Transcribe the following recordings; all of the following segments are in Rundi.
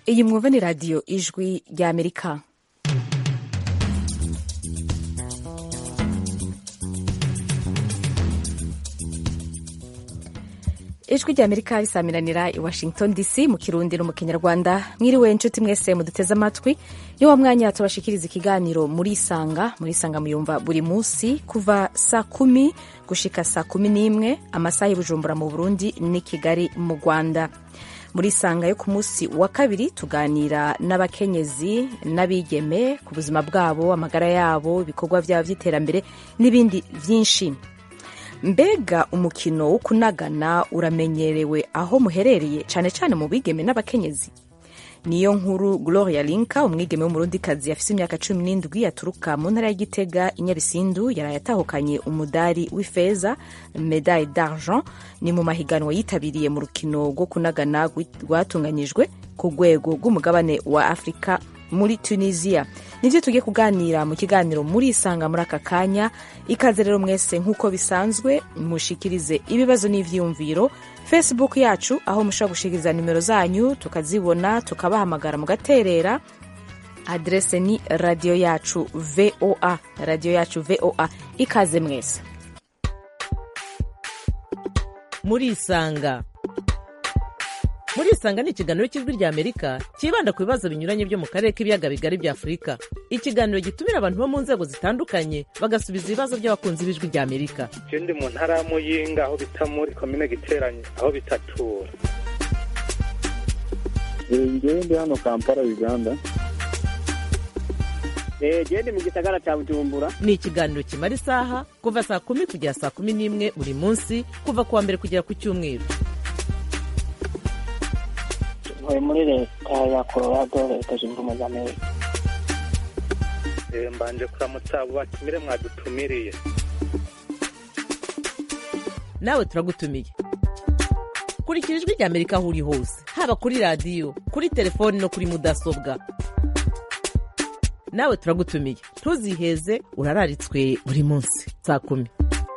iyi mwumva ni radiyo ijwi ry'amerika ijwi ry'amerika risamiranira i washington dc mu kirundi no mu kinyarwanda mwiriwe inshuti mwese muduteze amatwi ni wa mwanya tubashikiriza ikiganiro muri isanga muri isanga muyumva buri munsi kuva saa kumi gushika saa kumi n'imwe amasaha y'ubujumbura mu burundi n'i kigali mu rwanda muri isanga yo ku munsi wa kabiri tuganira n'abakenyezi n'abigeme ku buzima bwabo amagara yabo ibikorwa byabo by'iterambere n'ibindi byinshi mbega umukino wo kunagana uramenyerewe aho muherereye cyane cyane mu bigeme n'abakenyezi niyo nkuru gloria linka umwigeme w'umurundikazi afite imyaka cumi n'indwi aturuka mu ntara y'igitega i nyabisindu yaraye atahukanye umudari w'ifeza medaille d'argent ni mu mahiganwa yitabiriye mu rukino rwo kunagana rwatunganyijwe ku rwego rw'umugabane wa afurika muri tunisia nibyo tugiye kuganira mu kiganiro muri isanga muri aka kanya ikaze rero mwese nk'uko bisanzwe mushikirize ibibazo n'ivyiyumviro facebook yacu aho mushobora gushikiriza nimero zanyu tukazibona tukabahamagara mugaterera adrese ni radiyo yacu voa radiyo yacu voa ikaze mwese muri isanga muri isanga ni ikiganiro cy'ijwi rya amerika cyibanda ku bibazo binyuranye byo mu karere k'ibiyaga bigari bya afurika ikiganiro gitumira abantu bo mu nzego zitandukanye bagasubiza ibibazo by'abakunzi b'ijwi rya amerika je ndi mu ntara ya muyinga aho bita muri komine giteranye aho bitatura ngewe ndi hano kampala uganda gende mu gisagara cya bujumbura ni ikiganiro kimara isaha kuva saa kumi kugera saa kumi n'imwe buri munsi kuva ku wa mbere kugera ku cyumweru ntuye muri leta ya colorado leta zunze ubumwe za amerika mbanje kuramutsa abo batumire mwadutumiriye nawe turagutumiye kurikira ijwi rya amerika aho uri hose haba kuri radiyo kuri telefoni no kuri mudasobwa nawe turagutumiye ntuziheze urararitswe buri munsi saa kumi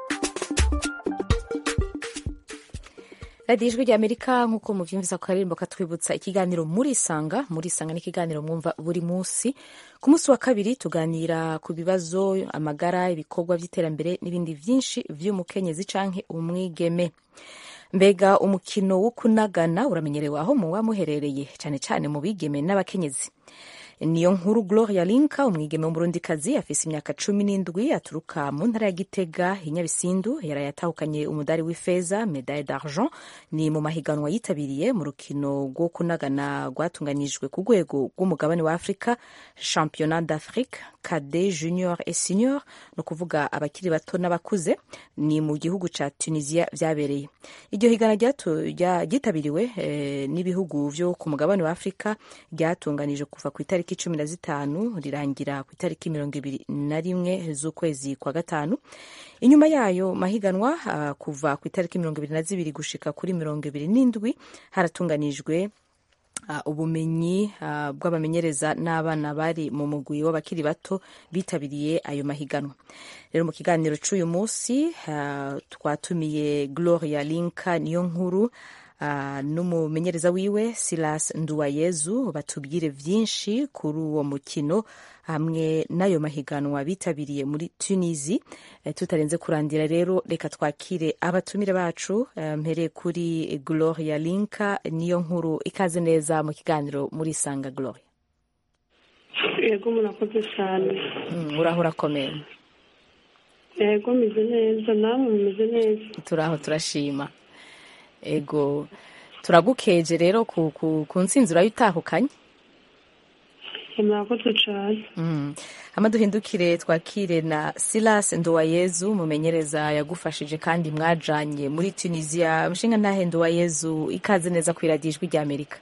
radiyo ijwi rya amerika nk'uko mubyumvisa ku karirimbo katwibutsa ikiganiro muri isanga muri isanga ni ikiganiro mwumva buri munsi ku munsi wa kabiri tuganira ku bibazo amagara ibikorwa by'iterambere n'ibindi byinshi by'umukenyezi canke umwigeme mbega umukino wo kunagana uramenyerewe aho muba muherereye cyane cyane mu bigeme n'abakenyezi niyo nkuru gloria linka umwigeme w'umurundikazi afise imyaka cumi n'indwi aturuka mu ntara ya gitega i nyabisindu yaraye atahukanye umudari w'ifeza medaille d'argent ni mu mahiganwa yitabiriye mu rukino rwo kunagana rwatunganijwe ku rwego rw'umugabane wa afurika championnat d'afrique cade junior et senior ni ukuvuga abakiri bato n'abakuze ni mu gihugu ca tunisia vyabereye iryo higana ryitabiriwe eh, n'ibihugu vyo ku mugabane wa afurika ryatunganijwe kuva ku itariki cumi na zitanu rirangira ku itariki mirongo ibiri na rimwe z'ukwezi kwa gatanu inyuma yayo mahiganwa uh, kuva ku itariki mirongo ibiri na zibiri gushika kuri mirongo ibiri n'indwi haratunganijwe Uh, ubumenyi uh, bw'abamenyereza n'abana bari mu mugwi w'abakiri bato bitabiriye ayo mahiganwa rero mu kiganiro c'uyu munsi uh, twatumiye gloria linka niyo nkuru Uh, n'umumenyereza wiwe silas nduwayezu batubwire vyinshi kuri uwo mukino hamwe n'ayo mahiganwa bitabiriye muri tunisi uh, tutarenze kurandira rero reka twakire abatumire bacu uh, mpere kuri gloria linka niyo nkuru ikaze neza mu kiganiro muri sanga gloria yego murakoze cyane mm, uraho urakomeye yego meze neza namwe mumeze neza turaho turashima ego turagukeje rero ku, ku, ku ntsinzi urayitahukanye murakoze cyane mm. hama duhindukire twakire na silas nduwayezu mumenyereza yagufashije kandi mwajanye muri tunisia mushinga ntahe nduwayezu ikaze neza ku iradiyo ijwi rya amerika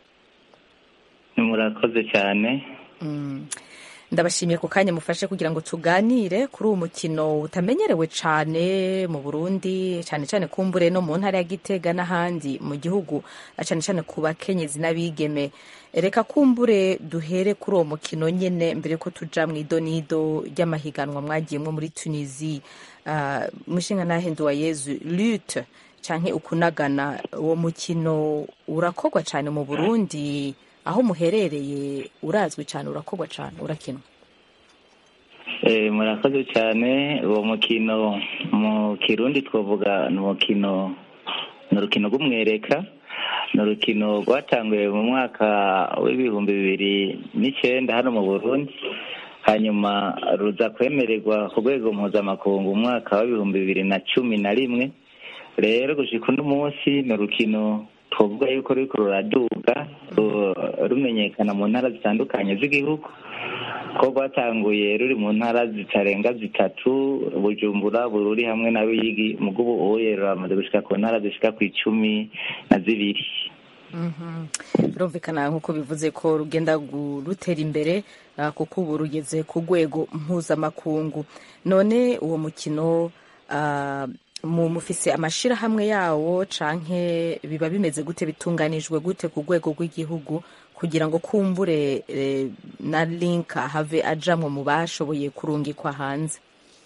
murakoze cyane mm. ndabashimiye ku kanya mufashe kugira ngo tuganire kuri uwo mukino utamenyerewe cyane mu burundi cyane cyane kumbure no mu ntara ya gitega n'ahandi mu gihugu cyane cyane ku bakenyezi n'abigeme reka kumbure duhere kuri uwo mukino nyine mbere ko tuja mu idonido ry'amahiganwa mwagiyemo muri tunisi uh, mushinga nahenduwa yezu lute canke ukunagana uwo mukino urakorwa cyane mu burundi aho muherereye urazwi cyane urakorwa cyane urakinwa Eh, murakoze cyane uwo mukino mu kirundi twavuga ni umukino ni urukino rw'umwereka ni urukino rwatanguye mu mwaka w'ibihumbi bibiri n'icyenda hano mu burundi hanyuma ruza kwemererwa ku rwego mpuzamakungu mu mwaka w'ibihumbi bibiri na cumi na rimwe rero gushika uno munsi ni urukino twavuga yuko ruriko ruraduga ru- rumenyekana mu ntara zitandukanye z'igihugu ko rwatanguye ruri mu ntara zitarenga zitatu bujumbura bururi hamwe na ruyigi mugo ubu uye ruramaze gushika ku ntara zishika ku icumi na zibiri birumvikana nk'uko bivuze ko rugenda gu- rutera imbere ah, kuko ubu rugeze ku rwego mpuzamakungu none uwo mukino ah, mu mufise amashirahamwe yawo canke biba bimeze gute bitunganijwe gute ku rwego rw'igihugu kugira ngo kumbure eh, na link have ajamwo mu bashoboye kurungikwa hanze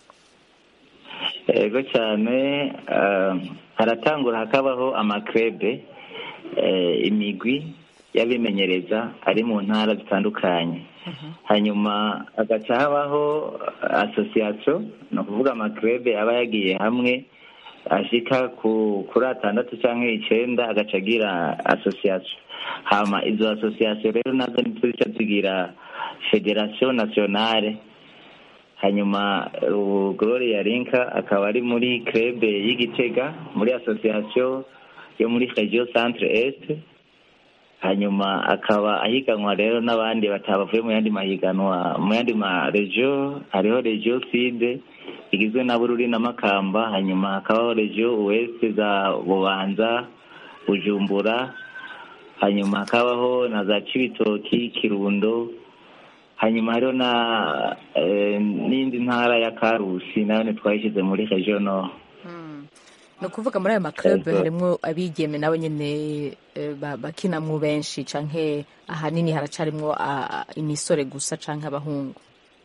yego cyane ah, haratangura hakabaho amakrebe eh, imigwi y'abimenyereza ari mu ntara zitandukanye hanyuma hagaca habaho asosiyasiyo ni ukuvuga amakrebe aba yagiye hamwe ashika ku kuri atandatu cyangwa icenda agaca agira asosiyasiyo hama izo asosiyasiyo rero nazo nizo zica zigira federasiyo nasiyonale hanyuma ubu gloria linka akaba ari muri krebe y'igitega muri asosiyasiyo yo muri regio centre est hanyuma akaba ahiganwa rero n'abandi batabavuye mu yandi mahiganwa mu yandi ma regio hariho regio sud igizwe na bururi na makamba hanyuma hakabaho regio ouest za bubanza bujumbura hanyuma hakabaho na za cibitoki kirundo hanyuma hariho na eh, n'indi ntara ya karusi nayo ntitwayishyize muri regio nord ni ukuvuga muri ayo maklub Yego. harimwo abigeme nabo nyene eh, ba- bakinamwo benshi canke ahanini haracarimwo ah, ah, imisore gusa canke abahungu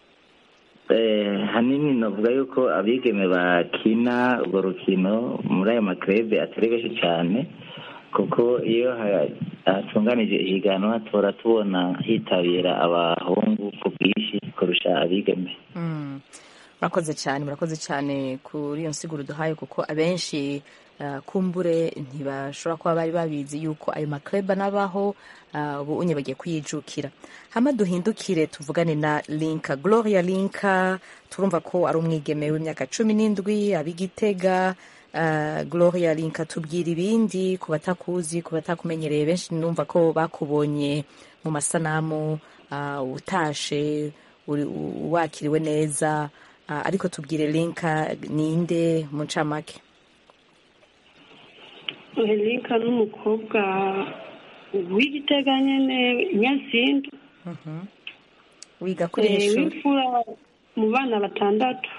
Eh, hanini navuga yuko abigeme bakina urwo rukino muri ayo makrebe atari benshi cyane kuko iyo ha- hatunganije ihiganwa tora tubona hitabira abahungu ku bwinshi kurusha abigeme Mm. murakoze cyane murakoze cyane kuri iyo nsiguro duhaye kuko abenshi ah, kumbure ntibashobora kuba bari babizi yuko ayo makleba n'abaho ah, ubu unye bagiye kuyijukira hama duhindukire tuvugane na linka gloria linka turumva ko ari umwigeme w'imyaka cumi n'indwi ab'igitega Uh, gloria linka tubwira ibindi ku batakuzi ku batakumenyereye benshi numva ko bakubonye mu masanamu uh, utashe uri- u- wakiriwe neza uh, ariko tubwire linka ninde mu ncamake Linka n'umukobwa w'igitega nyene nyasindu wiga kuri eh, hejuru w'imfura mu bana batandatu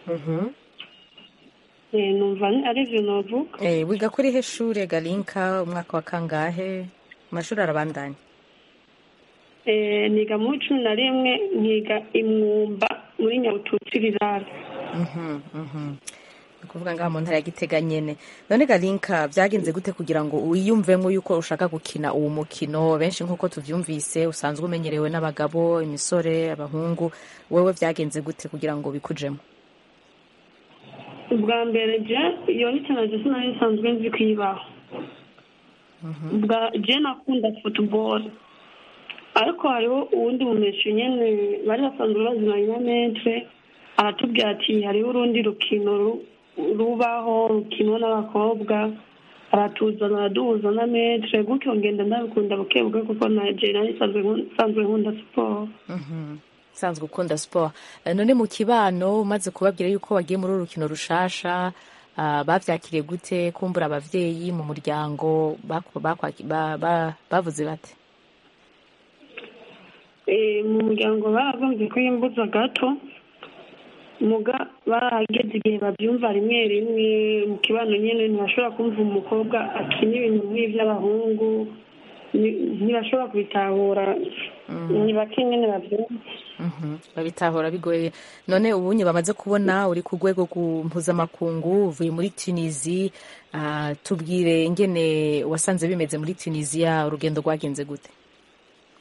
Eh, numva ni- arivyo novuga eh, wiga kuri heshure galinka umwaka wa kangahe amashuri arabandanya Eh, niga mu cumi na rimwe nkiga imwumba muri nyabututsi rirara Mhm, mhm. ni ukuvuga ngaha mu ntara ya gitega nyene none galinka byagenze gute kugira ngo wiyumvemo yuko ushaka gukina uwo mukino benshi nk'uko tuvyumvise usanzwe umenyerewe n'abagabo imisore abahungu wewe byagenze gute kugira ngo bikujemo ubwa mbere je iyo ni cyane sinari nsanzwe nzi kuyibaho ubwa je nakunda football ariko hariho uwundi mumeshu nyene bari basanzwe bazinanye na metre aratubwira ati hariho urundi rukino ru- rubaho rukinwa n'abakobwa aratuzana araduhuza na metre gutyo ngenda ndabikunda buke buke kuko na je nari nsanzwe nkun- nsanzwe nkunda siporo usanzwe ukunda siporo Eh, none mu kibano umaze kubabwira yuko wagiye muri uru rukino rushasha ah, bavyakiriye gute kumbura abavyeyi mu muryango baku- bakwaki- ba- ba- bavuze bate Eh, mu muryango baragombye ko yimbuza gato muga barahageze igihe babyumva rimwe rimwe mu kibano nyine ntibashobora kumva umukobwa akina ibintu nk'iby'abahungu ni- ntibashobora kubitahura ni bake nyine babyumva Mhm, babitahura bigoye none ubunye bamaze kubona uri ku rwego rw'u- mpuzamakungu uvuye muri tunisi ah, tubwire ingene wasanze bimeze muri tunisiya urugendo rwagenze gute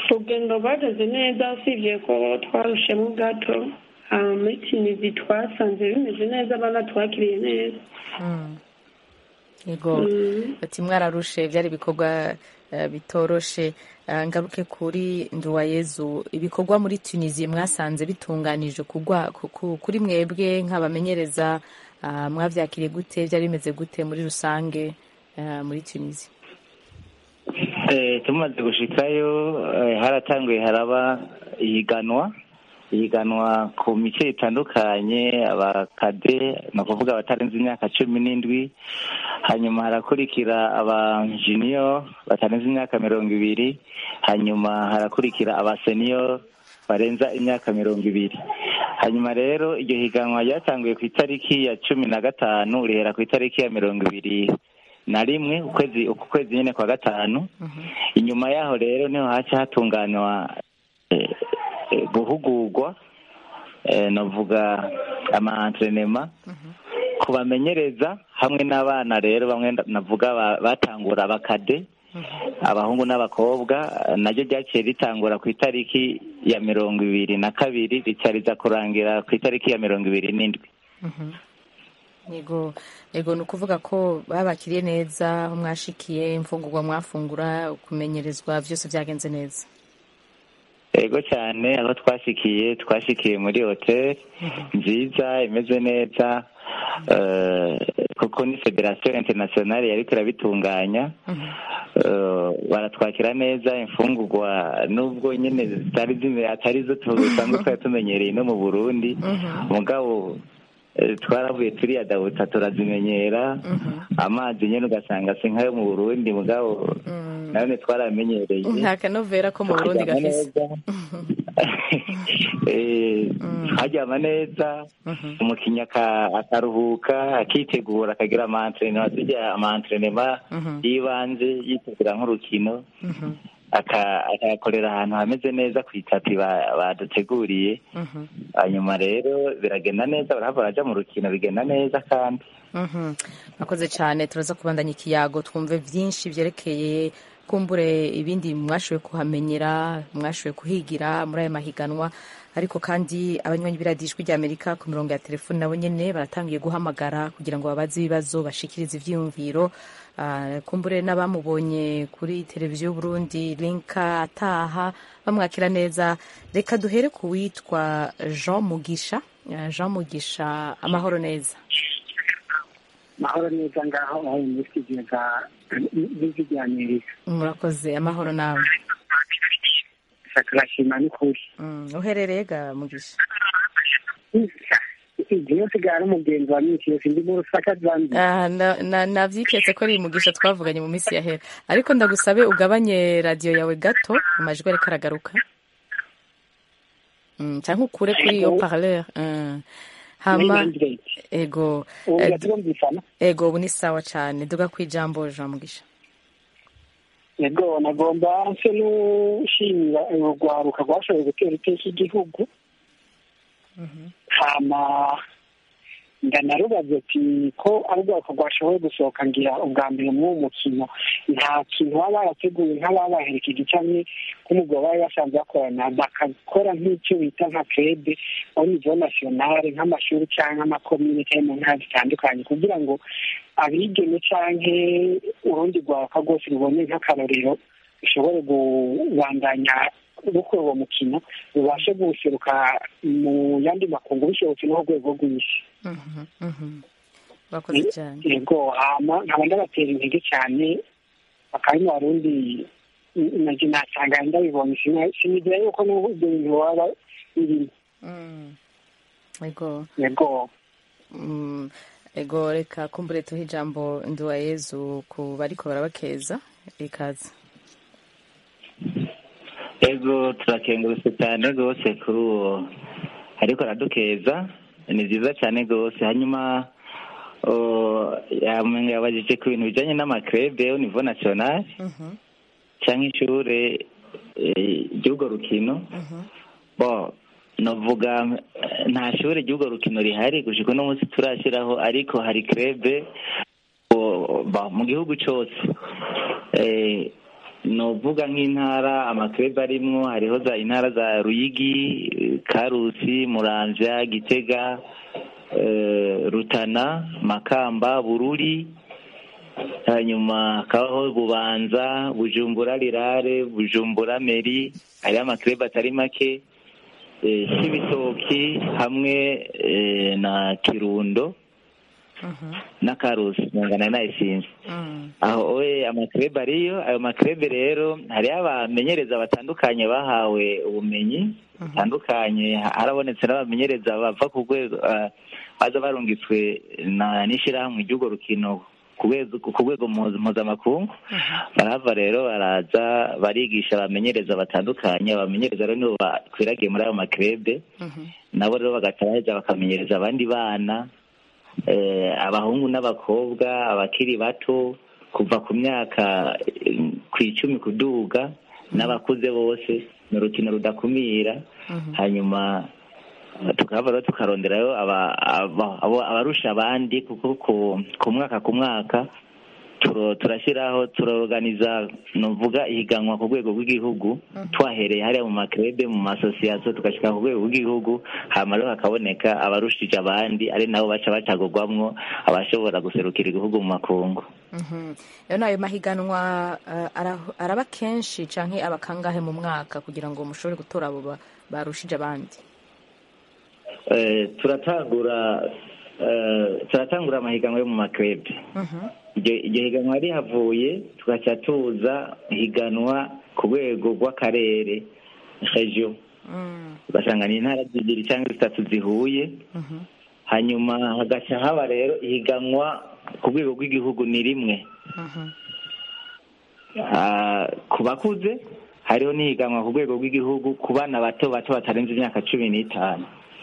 urugendo rwageze neza usibye ko twarushemo gato ah, muri tunizi twasanze bimeze neza abana twakiriye neza Mm. yego Mm. bati mwararushe byari ibikorwa eh, bitoroshe Eh, ngaruke kuri nduwayezu ibikorwa muri tunisia mwasanze bitunganije kugwa ku- ku- kuri mwebwe nk'abamenyereza ah, mwavyakiriye gute byari bimeze gute muri rusange eh, muri tunisia Eh, tumaze gushikayo eh, haratanguye haraba ihiganwa ihiganwa ku mice itandukanye abakade ni ukuvuga abatarenze imyaka cumi n'indwi hanyuma harakurikira aba junior batarenze imyaka mirongo ibiri hanyuma harakurikira aba senior barenza imyaka mirongo ibiri hanyuma rero iryo higanwa ryatanguye ku itariki ya cumi na gatanu rihera ku itariki ya mirongo ibiri na rimwe ukwezi uku kwezi nyine kwa gatanu inyuma yaho rero niho haca hatunganywa eh, eh, guhugurwa eh, navuga ama entrenema kubamenyereza hamwe n'abana rero bamwe nda- navuga ba- batangura abakade abahungu n'abakobwa eh, naryo ryaciye ritangura ku itariki ya mirongo ibiri na kabiri rica riza kurangira ku itariki ya mirongo ibiri n'indwi yego yego ni ukuvuga ko babakiriye neza aho mwashikiye imfungurwa mwafungura kumenyerezwa byose byagenze neza yego cyane aho twashikiye twashikiye muri hoteli nziza imeze neza eh, kuko ni federasiyo interinasiyonari yariko irabitunganya Eh, baratwakira neza imfungurwa nubwo nyine zitari zime atari zo dusanzwe twari tumenyereye no mu burundi mugabo eh, twaravuye turiyadabuta turazimenyera amazi nyine ugasanga si nkayo mu burundi mugabo nabone twaramenyereye nta kanovera ko mu burundi Tukaryama gafise neza. Eh, tukaryama neza umukinnyi aka- akaruhuka akitegura akagira amantrenema tujya amantrenema y'ibanze yitegura nk'urukino aka- akayakorera ahantu hameze neza ku itapi ba- baduteguriye hanyuma rero biragenda neza barahava baraja mu rukino bigenda neza kandi Mhm. mwakoze cyane turaza kubandanya ikiyago twumve byinshi byerekeye kumbure ibindi mwashoboye kuhamenyera mwashoboye kuhigira muri aya mahiganwa ariko kandi abanywanyi b'iradijwi ry'amerika ku mirongo ya telefoni nabo nyene baratangiye guhamagara kugira ngo babaze ibibazo bashikirize ivyiyumviro Ah, kumbure n'abamubonye kuri televiziyo y'uburundi linka ataha bamwakira neza reka duhere ku witwa jean mugisha Ah, jean mugisha amahoro neza mahoro neza ngaho aho muri studio za n'ijwi rya amerika murakoze amahoro nawe turashima n'ukuri Mm, uherereye ga mugisha igihe yose gara umugenzi wa minsi yose ndi mu rusaka zanzibar Ah, na- na- navyiketse ko ari mugisha twavuganye mu minsi yahera ariko ndagusabe ugabanye radiyo yawe gato amajwi ariko aragaruka Mm, canke ukure kuri iyo parleur Mm. hama ego ubu eh, turumvikana ego ubu ni sawa cane duga kwijambo jean mugisha yego nagomba nse n'ushimira urugwaruka rwashoboye gutera iteka igihugu hama ndanarubaza ati ko ari ubwoko rwashoboye gusohoka ngira ubwa mbere muri uwo mukino nta kintu baba barateguye nk'ababaherekeje cyangwa nk'umugabo bari basanzwe bakorana bakakora nk'icyo bita nka krede au niveau nationale nk'amashuri cyangwa amakomine cyangwa mu ntara zitandukanye kugira ngo abigeme canke urundi rwaruka rwose rubone nk'akarorero rushobore kubandanya gukora uwo mukino rubashe guseruka mu yandi makungu bishobotse no ku rwego rw'isi Mhm, mhm. urakoze cyane yego hama nkaba ndabatera intege cyane bakaba mu barundi naje nasanga ndabibonye sina- sinigira yuko n'ibyo bintu waba birimo Mm. ego yego Mm, ego reka kumbure tuhe ijambo nduwa yezu ku bariko barabakeza ikaze ego turakengurutse cyane rwose kuri uwo ariko aradukeza ni byiza cyane rwose hanyuma oh, yam- yabajije ku bintu bijyanye n'amakrebe au niveau national cyangwa ishure eh, ry'urwo rukino bo novuga eh, nta shure ry'urwo rukino rihari gushika uno munsi turashyiraho ariko hari krebe oh, ba- mu gihugu cyose Eh, novuga nk'intara amakrebe arimwo hariho za intara za ruyigi eh, karusi muramvya gitega eh, rutana makamba bururi hanyuma hakabaho bubanza bujumbura rirare bujumbura meri hariho amakrebe atari make eh, c'ibitoki hamwe eh, na kirundo na karusi nangana nayisinze aho oye amakrebe ariyo ayo makrebe rero hariho abamenyereza batandukanye bahawe ubumenyi butandukanye harabonetse n'abamenyereza bava ku rwego ah, baza barungitswe na n'ishyirahamwe ry'urwo rukino ku rwego- ku rwego mpuza- mpuzamakungu barahava rero baraza barigisha abamenyereza batandukanye abamenyereza rero nibo bakwiragiye muri ayo makrebe nabo rero bagaca baheza bakamenyereza abandi bana eh, abahungu n'abakobwa abakiri bato kuva ku myaka eh, ku icumi kuduga n'abakuze bose ni urukino rudakumira hanyuma tukaba rero tukaronderayo aba- aba- abo- abarusha abandi kuko ku- ku mwaka ku mwaka turo- turashyiraho turorganiza nuvuga ihiganwa ku rwego rw'igihugu twahereye hariya mu makrebe mu masosiyasiyo tugashyika ku rwego rw'igihugu hama rero hakaboneka abarushije abandi ari nabo baca bacagurwamwo abashobora guserukira igihugu mu makungu rero n'ayo mahiganwa eh, ara- araba kenshi canke aba kangahe mu mwaka kugira ngo mushobore gutora abo ba- barushije abandi Eh, turatangura eh, turatangura amahiganwa yo mu makrebe iryo iryo higanwa rihavuye tugaca tuza higanwa ku rwego rw'akarere regio ugasanga ni intara zibiri cyangwa zitatu zihuye hanyuma hagaca haba rero ihiganwa ku rwego rw'igihugu ni rimwe Ah, ku bakuze hariho n'ihiganwa ku rwego rw'igihugu ku bana bato bato batarenze imyaka cumi n'itanu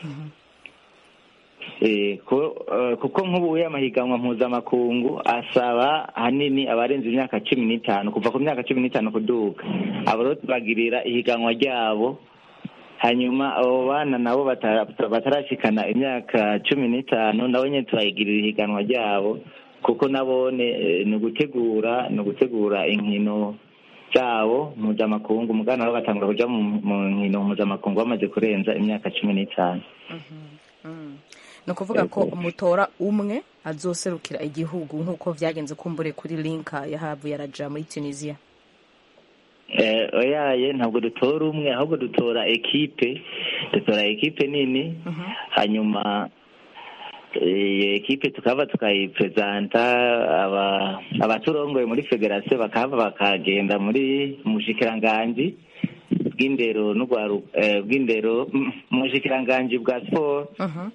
Eh, ko- eh, kuko nk'ubu amahiganwa mpuzamakungu asaba ahanini abarenze imyaka cumi n'itanu kuva ku myaka cumi n'itanu kuduga abo rero tubagirira ihiganwa ryabo hanyuma abo bana nabo batara- batarashikana imyaka cumi n'itanu nabo nyine turayigirira ihiganwa ryabo kuko nabone eh, ni ugutegura ni ugutegura inkino zabo mpuzamakungu mugana nabo batangura kuja mu mu nkino mpuzamakungu bamaze kurenza imyaka cumi n'itanu ni ukuvuga ko mutora umwe azoserukira igihugu nk'uko vyagenze kumbure kuri linka yahavuye araja muri tunisia Eh, oyaye ntabwo dutora umwe ahubwo dutora ekipe dutora ekipe nini hanyuma iyo ekipe tukaba tukayipresenta aba- abaturongoye muri federasiyo bakahava bakagenda muri mushikiranganji bw'indero n'urwaru eh, bw'indero mm, mu bushikiranganji bwa siporo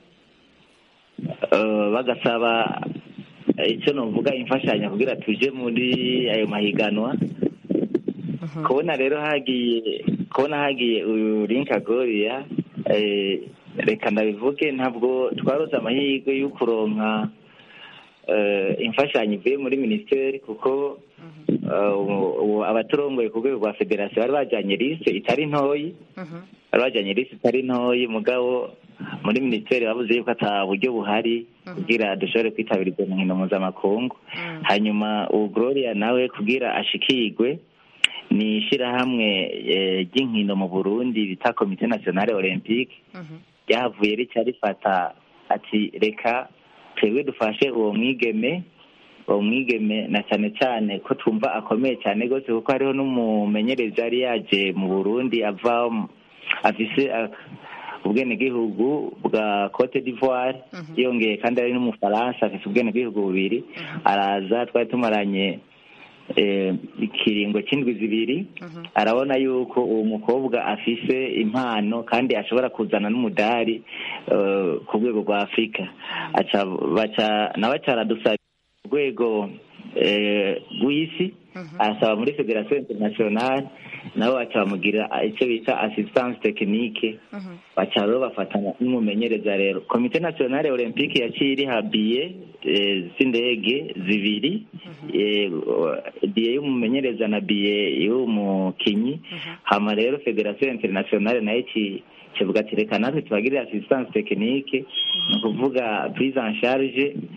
eh, bagasaba eh, icyo novuga imfashanyo kugira tuje muri ayo mahiganwa kubona rero hagiye kubona hagiye uyu linka goriya eh, reka ndabivuge ntabwo twarose amahirwe yo kuronka eh, imfashanyo ivuye muri minisiteri kuko eh, ubu- ubu abaturongoye ku rwego rwa federasiyo bari bajyanye liste itari ntoyi bari bajyanye liste itari ntoyi mugabo muri minisiteri bavuze yuko ata buryo buhari kugira dushobore kwitabira izo nkino mpuzamakungu hanyuma ubu gloria nawe kugira ashikirwe ni ishyirahamwe eh, ry'inkino mu burundi bita komite nationale olympique ryahavuye rica rifata ati reka twebwe dufashe uwo mwigeme uwo mwigeme na cyane cyane ko twumva akomeye cyane rwose kuko hariho n'umumenyereza yari yaje mu burundi ava mu- afise ak- ubwenegihugu bwa cote d'ivoire yongeye kandi ari n'umufaransa afise ubwenegihugu bubiri araza twari tumaranye eh, ikiringo cy'indwi zibiri arabona yuko uwo mukobwa afise impano kandi ashobora kuzana n'umudari eh, ku rwego rwa afurika aca baca nawe acaradusaba urwego eh, rw'isi asaba muri federasiyo internationale nabo baca bamugira icyo bita assistance technique baca rero bafatanya n'umumenyereza rero komite nationale olympique yaciye iriha biye eh, z'indege zibiri eh, biye y'umumenyereza na biye y'umukinyi hama rero federasiyo internationale nayo ci- kivuga ati reka natwe tubagirire assistance technique ni ukuvuga prise en charge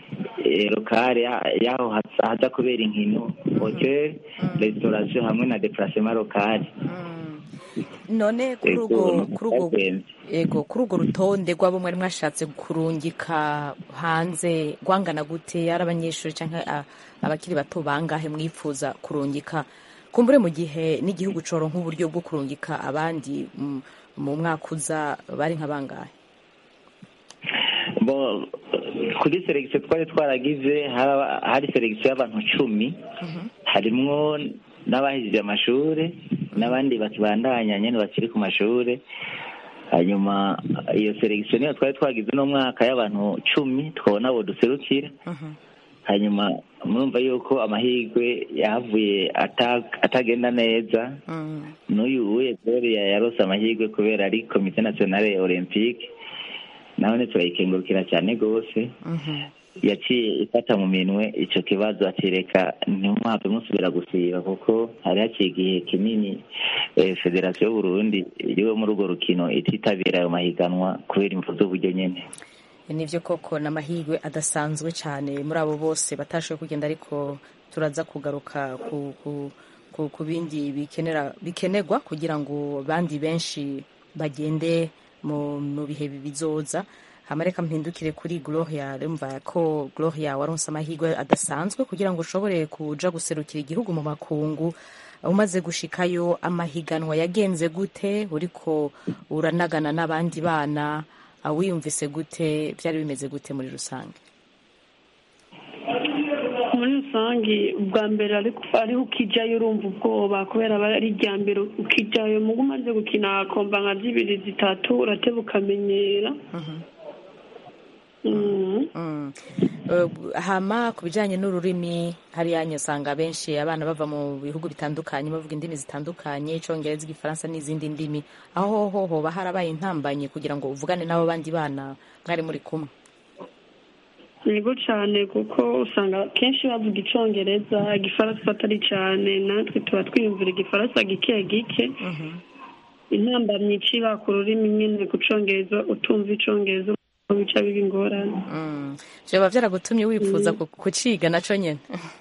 eh, lokale ya- y'aho haza- haza kubera inkino hotel restauration hamwe na deplacement lokale none kuri Ego, urwo nuko kuri urwo byagenze. ego kuri urwo rutonde rw'abo mwari mwashatse kurungika hanze rwangana gute ari abanyeshuri cyangwa a- abakiri bato bangahe mwifuza kurungika kumbure mu gihe n'igihugu coro nk'uburyo bwo kurungika abandi mm, mu mwaka uza bari nka bangahe bo kuri selekisiyo twari twaragize haraba- hari selekisiyo y'abantu cumi harimwo n'abahejeje amashuri n'abandi bakibandanya nyine bakiri ku mashuri hanyuma iyo selekisiyo niyo twari twagize uno mwaka y'abantu cumi twabona abo duserukira hanyuma murumva yuko amahirwe yahavuye ata- atagenda neza n'uyu uye gloria yarose amahirwe kubera ari komite nationale olympique nawe turayikengurukira cyane rwose yaciye ifata mu minwe icyo kibazo akireka ntimwapfe musubira gusiba kuko hari haciye igihe kinini eh, federasiyo y'uburundi iriwe muri urwo rukino ititabira ayo mahiganwa kubera imvu z'uburyo nyine nibyo koko ni amahirwe adasanzwe cyane muri abo bose batashoboye kugenda ariko turaza kugaruka ku, ku, ku, ku bindi bikenera bikenerwa kugira ngo abandi benshi bagende mu, mu bihe bizoza hama reka mpindukire kuri gloria rumva ko gloria waronse amahirwe adasanzwe kugira ngo ushobore kuja guserukira igihugu mu makungu umaze gushikayo amahiganwa yagenze gute uriko uranagana n'abandi bana ah, wiyumvise gute byari bimeze gute muri rusange muri rusange ubwa mbere ariko ariho ukijyayo urumva ubwoba kubera aba ari irya mbere ukijyayo mugo umaze gukina komba nka zibiri zitatu urateba ukamenyera Mm. Mm. Eh, hama ku bijyanye n'ururimi hariya usanga benshi abana bava mu bihugu bitandukanye bavuga indimi zitandukanye icyongereza igifaransa n'izindi ndimi aho ho hoba harabaye intambanye kugira ngo uvugane n'abo bandi bana mwari muri kumwe yego cyane kuko usanga kenshi bavuga icyongereza igifaransa atari cyane natwe tuba twiyumvira igifaransa gike gike intambamyi iciba ku rurimi nyine ku cyongereza utumva icyongereza bica biba ingorane Mm. byaba byaragutumye wifuza ku- kuciga nacyo nyine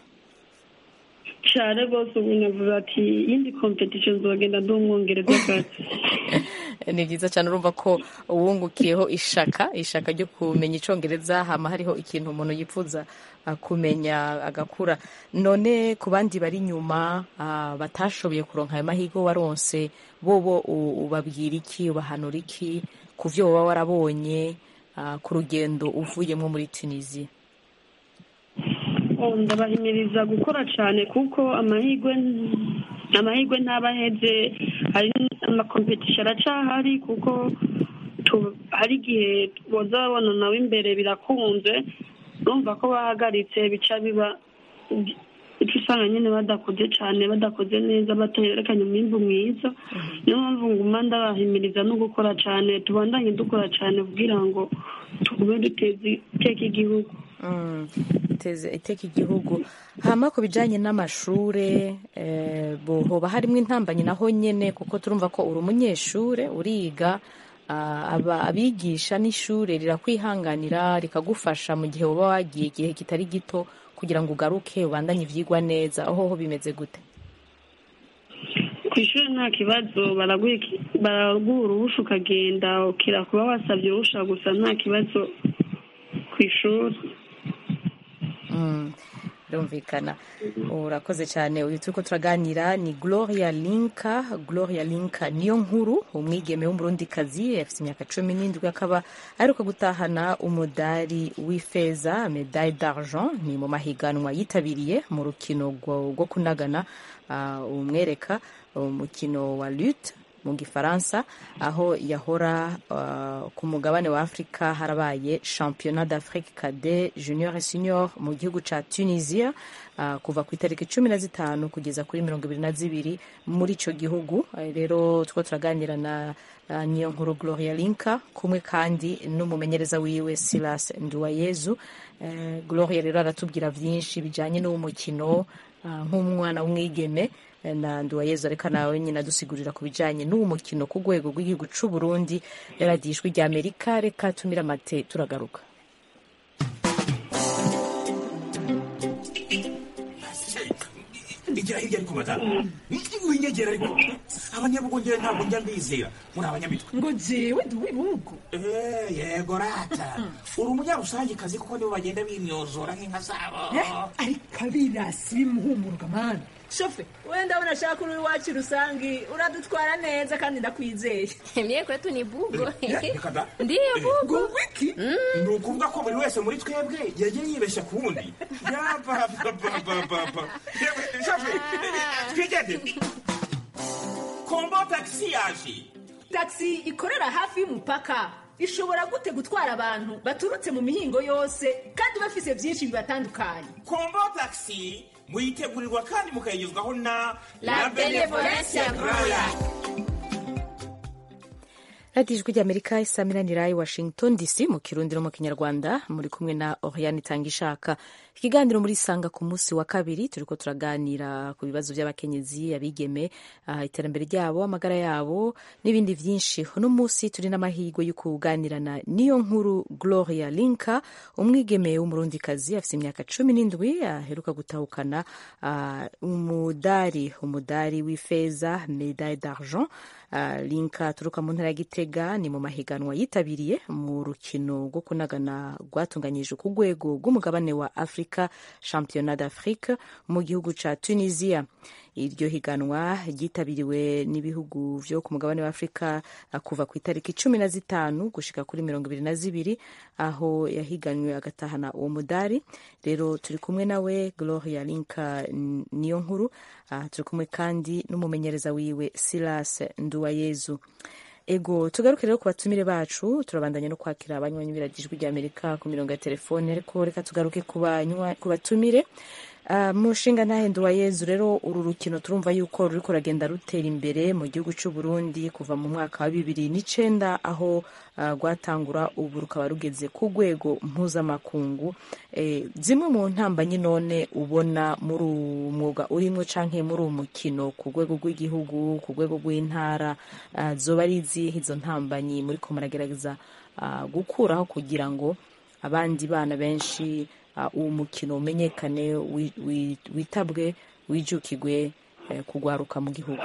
cyane rwose ubu navuga ati iyindi competition nzogenda ndi umwongereza kazi ni byiza cyane urumva ko uwungukiyeho ishaka ishaka ryo kumenya icyongereza hama hariho ikintu umuntu yifuza ah, kumenya agakura none ku bandi bari inyuma ah, batashoboye kuronka ayo mahirwe waronse bobo u- ubabwira iki ubahanura iki ku byo waba warabonye ah, ku rugendo uvuyemo muri tunisiya Oh, ndabahimiriza gukora cyane kuko amahirwe amahirwe ntaba aheze hari amakompetisiyo aracahari kuko tu- hari igihe boza babona nawe imbere birakunze urumva ko bahagaritse bica biba icyo usanga nyine badakoze cyane badakoze neza baterekanye umwimbu mwiza niyo mpamvu nguma ndabahimiriza no gukora cyane tubandanye dukora cyane kugira ngo tugume duteze iteka igihugu Mm, iteze iteka igihugu hama ku bijyanye n'amashure eh, bo- hoba harimo intambanye naho nyene kuko turumva ko uri umunyeshure uriga ah, aba abigisha n'ishure rirakwihanganira rikagufasha mu gihe uba wagiye igihe kitari gito kugira ngo ugaruke ubandanye ivyigwa neza aho ho bimeze gute ku ishuri nta kibazo baraguha iki- baraguha uruhusha ukagenda ukira kuba wasabye uruhusha gusa nta kibazo ku ishuri Mm, birumvikana urakoze cyane uyu turiko turaganira ni gloria linka gloria linka niyo nkuru umwigeme w'umurundikazi afite imyaka cumi n'indwi akaba aheruka gutahana umudari w'ifeza medaille d'argent ni mu mahiganwa yitabiriye mu rukino rwo rwo kunagana ah, umwereka umukino wa lutte mu gifaransa aho yahora uh, ku mugabane wa afurika harabaye championnat d'afrique cadet junior et senior mu gihugu ca tunisia uh, kuva ku itariki cumi na zitanu kugeza kuri mirongo ibiri na zibiri muri ico gihugu uh, rero two turaganira na uh, niyo nkuru gloria linka kumwe kandi n'umumenyereza wiwe silas nduwayezu uh, gloria rero aratubwira vyinshi bijanye n'uwo mukino uh, nk'umwana w'umwigeme na nduwayezu ariko nawe nyine adusigurira ku bijyanye n'uwo mukino ku rwego rw'igihugu cy'u Burundi radiyo ijwi rya amerika reka tumira amate turagaruka igira hirya ariko madamu winyegera ariko abanyabugongera ntabwo njya mbizera muri abanyamitwe ngo jewe ndi uw'ibihugu Eh, yego rata uri umunyarusangikazi kuko nibo bagenda bimyozora nk'inka zabo ariko abirasi bimuhumuruka mani shofe wenda ndabona ashaka uri iwacu rusangi uradutwara neza kandi ndakwizeye Mie kwetu ni bugo. Eh, reka da. Ndiyo bugo. wiki ni ukuvuga ko buri wese muri twebwe yagiye yibeshya ku wundi yapapapapapa twigende kombo tagisi yaje taxi ikorera hafi y'umupaka ishobora gute gutwara abantu baturutse mu mihingo yose kandi bafise byinshi bibatandukanye kombo tagisi muyitegurirwa kandi mukayigezwaho na La Benevolencia Royal. radiyo ijwi ry'amerika isaminanira i washington dc mu kirundi no mu kinyarwanda muri kumwe na oriane itanga ishaka ikiganiro muri sanga ku munsi wa kabiri turiko turaganira ku bibazo by'abakenyezi abigeme ah, iterambere ryabo amagara yabo n'ibindi byinshi uno munsi turi n'amahirwe yo kuganirana niyo nkuru gloria linka umwigeme w'umurundikazi afite imyaka cumi n'indwi aheruka gutahukana ah, umudari umudari w'ifeza medaille d'argent Uh, linka aturuka mu ntara ya gitega ni mu mahiganwa yitabiriye mu rukino rwo kunagana rwatunganyijwe ku rwego rw'umugabane wa afurika championnat d'afrique mu gihugu ca tunisia iryo higanwa ryitabiriwe n'ibihugu vyo ku mugabane wa afurika uh, kuva ku itariki cumi na zitanu gushika kuri mirongo ibiri na zibiri aho yahiganwe agatahana uwo mudari rero turi kumwe nawe gloria linka N- niyo nkuru uh, turi kumwe kandi n'umumenyereza wiwe silas nduwayezu ego tugaruke rero ku batumire bacu turabandanya no kwakira abanywanyi biragijwi rya amerika ku mirongo ya telefone ariko reka tugaruke ku banywa- ku batumire Uh, mu nshinga ntahenda wa yezu rero uru rukino turumva yuko ruriko ruragenda rutera imbere mu gihugu cy'u Burundi kuva mu mwaka wa bibiri n'icenda aho uh, rwatangura ubu rukaba rugeze ku rwego mpuzamakungu eh, zimwe mu ntambanyi none ubona muri uwu mwuga urimwo canke muri uwo mukino ku rwego rw'igihugu ku rwego rw'intara uh, zoba ari izihe izo ntambanyi muriko muragerageza uh, gukuraho kugira ngo abandi bana benshi uh, uwo mukino umenyekane wi- wi- witabwe wijukigwe eh, kugwaruka mu gihugu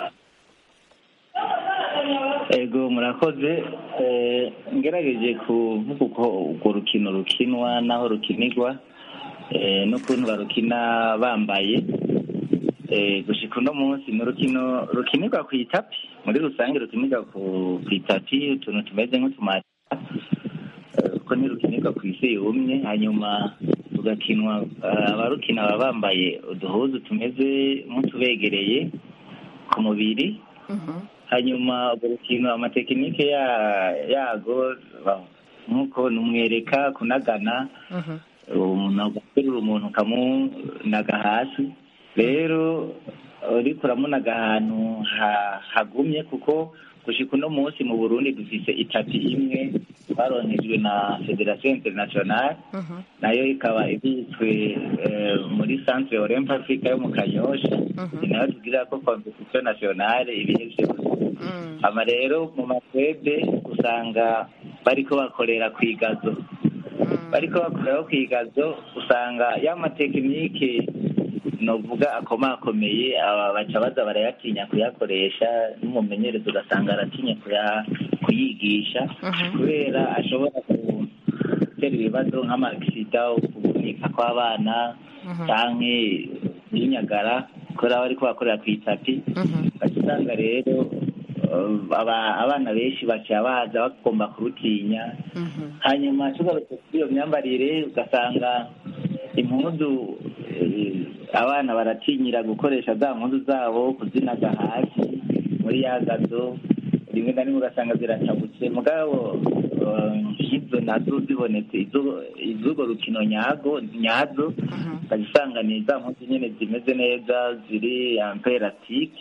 ego murakoze Eh, ngerageje kuvuga uko urwo rukino rukinwa n'aho rukinirwa eh, n'ukuntu barukina bambaye Eh, gushika uno munsi ni urukino rukinirwa ku itapi muri rusange rukinirwa ku ku itapi utuntu tumeze nk'utumata Eh, kuko ntirukinirwa ku isi yumye hanyuma rugakinwa eh, abarukina baba bambaye uduhuzu tumeze nk'utubegereye ku mubiri hanyuma urwo rukino amatekinike ya- yago ba- nk'uko numwereka kunagana umuntu agaterura umuntu ukamunaga hasi rero uriko uramunaga ahantu ha- hagumye kuko gushika uno munsi mu burundi dufise itapi imwe twaronkejwe na federation internationale nayo ikaba ibitswe eh, muri centre olympe africa yo mu kanyosha ni nayo tugira ko competition nationale ibihe vyose ama rero mu makwebe usanga bariko bakorera kwigazo bariko bakoreraho kwigazo usanga ya matekinike novuga akomakomeye aba baca baza barayatinya kuyakoresha n'umumenyereza ugasanga aratinya kuya- kuyigisha kubera ashobora gutera ibibazo nk'amagisida kuvunika kw'abana canke yinyagara kubera bariko bakorera ku itapi baca usanga rero eh, aba- abana benshi baca baza bagomba kurutinya hanyuma tugarutse kuri iyo myambarire ugasanga impuzu eh, abana baratinyira gukoresha za mpuzu zabo kuzinaga hasi muri ya gazo rimwe na rimwe ugasanga ziratabutse mugabo eh, nk'izo nazo zibonetse izo- iz'urwo rukino nyago nyazo ukajya usanga ni za mpuzu nyine zimeze neza ziri amperatike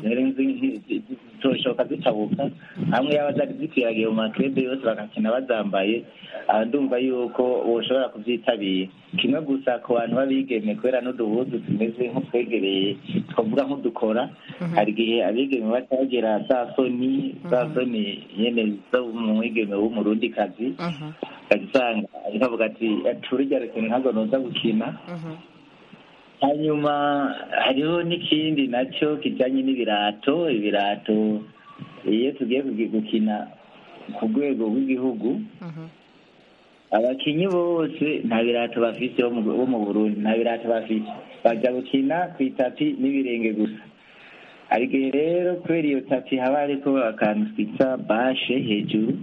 zitoshoka zitabuka hamwe yaba zari zikwiragiye mu makrebe yose bagakina bazambaye aha ndumva yuko woshobora kuvyitabira kimwe gusa ku bantu b'abigeme kubera n'uduhuzu tumeze nk'utwegereye twavuga nk'udukora hari igihe abigeme baca bagira za soni za soni nyene zo mu mwigeme w'umurundikazi ukajya usanga ariko avuga ati turya rukino ntabwo noza gukina hanyuma hariho n'ikindi nacyo kijyanye n'ibirato ibirato iyo tugiye kugi- gukina ku rwego rw'igihugu abakinnyi bose nta birato bafite bo mu- bo mu burundi nta birato bafite bajya gukina ku itapi n'ibirenge gusa hari igihe rero kubera iyo tapi haba hariko akantu twita bashe hejuru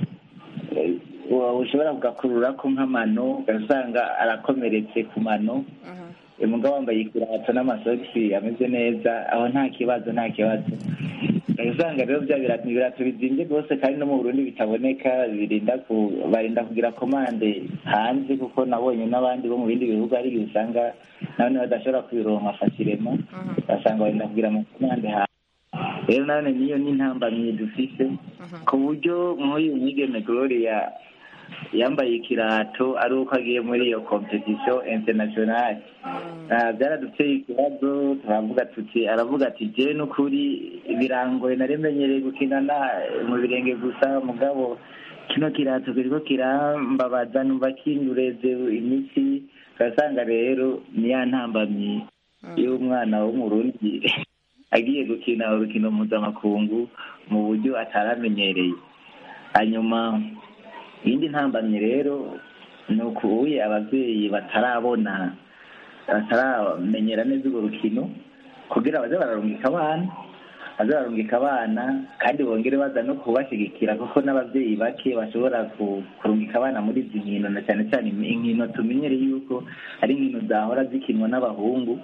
eh, wa- ushobora kugakururako nk'amano ugasanga arakomeretse ku mano Eh, mugabo wambaye ikirato n'amasogisi ameze neza aho nta kibazo nta kibazo ugasanga rero bya birato ni ibirato bizimbye rwose kandi no mu burundi bitaboneka birinda ku barinda kugira komande hanze kuko nabonye n'abandi bo mu bindi bihugu hari igihe usanga nabone badashobora kubironka fasirema ugasanga barinda kugira amakomande hanze rero nabone niyo n'intambamyi dufise ku buryo nk'uyu mwigeme gloria yambaye ikirato ari uko agiye muri iyo competition internationale Ah, byaraduteye ikibazo turavuga tuti aravuga ati je n'ukuri birangoye narimenyereye gukinana mu birenge gusa mugabo kino kirato kiriko kirambabaza numva kindureze imitsi ugasanga rero ni ya ntambamyi y'umwana w'umurundi agiye gukina urukino mpuzamakungu mu buryo ataramenyereye hanyuma iyindi ntambamyi rero ni ukubuye ababyeyi batarabona bataramenyera neza urwo rukino kugira baze bararungika abana baze bararungika abana kandi bongere baza no kubashyigikira kuko n'ababyeyi bake bashobora ku- kurungika abana muri izi nkino na cyane cyane inkino tumenyere yuko ari inkino zahora zikinwa n'abahungu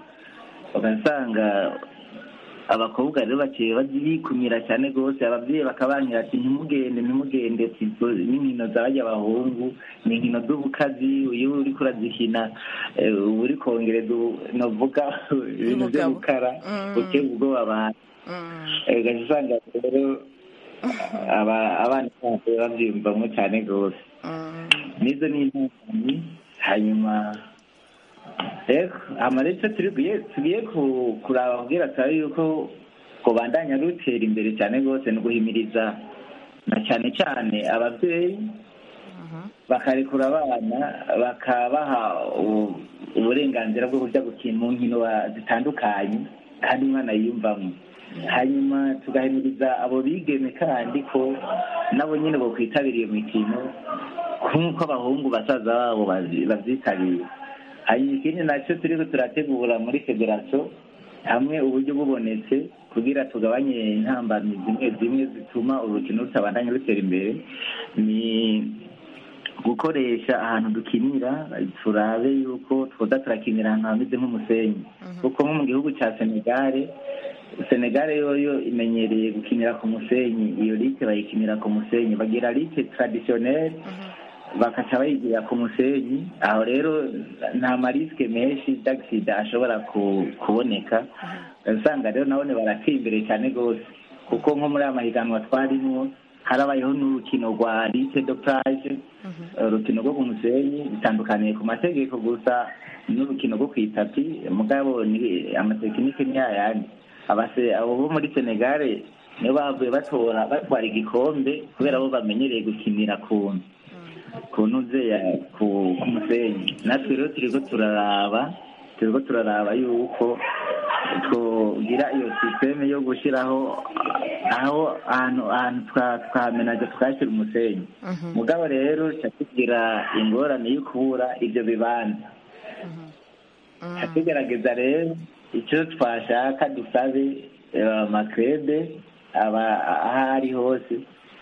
ugasanga abakobwa rero baciye bikumira cyane rwose ababyeyi bakabankira ati ntimugende ntimugende ati izo n'inkino zabajya abahungu ni inkino z'ubukazi iyo uriko urazikina eh, uba uri kongereza ubu- novuga ibintu byo Ubugabo. gukara Mm. uteye ubwoba abantu Eh, ugaca usanga rero aba- abana bose babyiyumvamo cyane rwose nizo ni intangamyi hanyuma rero amarezo tugiye tugiye ku- kuraba kubwira turabe yuko kubandanya rutera imbere cyane rwose ni uguhimiriza na cyane cyane ababyeyi bakarekura abana bakabaha u- uburenganzira bwo kujya gukina mu nkino wa- zitandukanye kandi umwana yiyumvamo hanyuma tugahimiriza abo bigeme kandi ko nabo nyine bokwitabira iyo mikino nk'uko abahungu basaza babo bazi- babyitabira hanyuma ikindi nacyo turiko turategura muri federasiyo hamwe uburyo bubonetse kugira tugabanye intambamyi zimwe zimwe zituma urukino rutabandanya rutera imbere ni gukoresha ahantu dukinira turabe yuko twoza turakinira ahantu hameze nk'umusenyi kuko nko mu gihugu cya senegare senegare yoyo imenyereye gukinira ku musenyi iyo like bayikinira ku musenyi bagira like traditionnelle bakaca bayigira ku musenyi aho rero nta marisike menshi d'agisida ashobora ku- kuboneka usanga rero nabone barateye imbere cyane rwose kuko nko muri aya mahiganwa twarimwo harabayeho n'urukino rwa lite do plage urukino rwo ku musenyi bitandukaniye ku mategeko gusa n'urukino rwo ku itapi mugabo ni amatekinike ni yayandi abase abo bo muri senegare nibo bavuye batora batwara igikombe kubera bo bamenyereye gukinira ku ku ntuze ya ku ku musenyi natwe rero turiko turaraba turiko turaraba yuko twogira iyo sisiteme yo gushyiraho aho ahantu ahantu twa- twamenaje twashyira umusenyi mugabo rero ca tugira ingorane yo kubura ibyo bibanza ca tugerageza rero icyo twashaka dusabe eh, amakrebe aba aho ari hose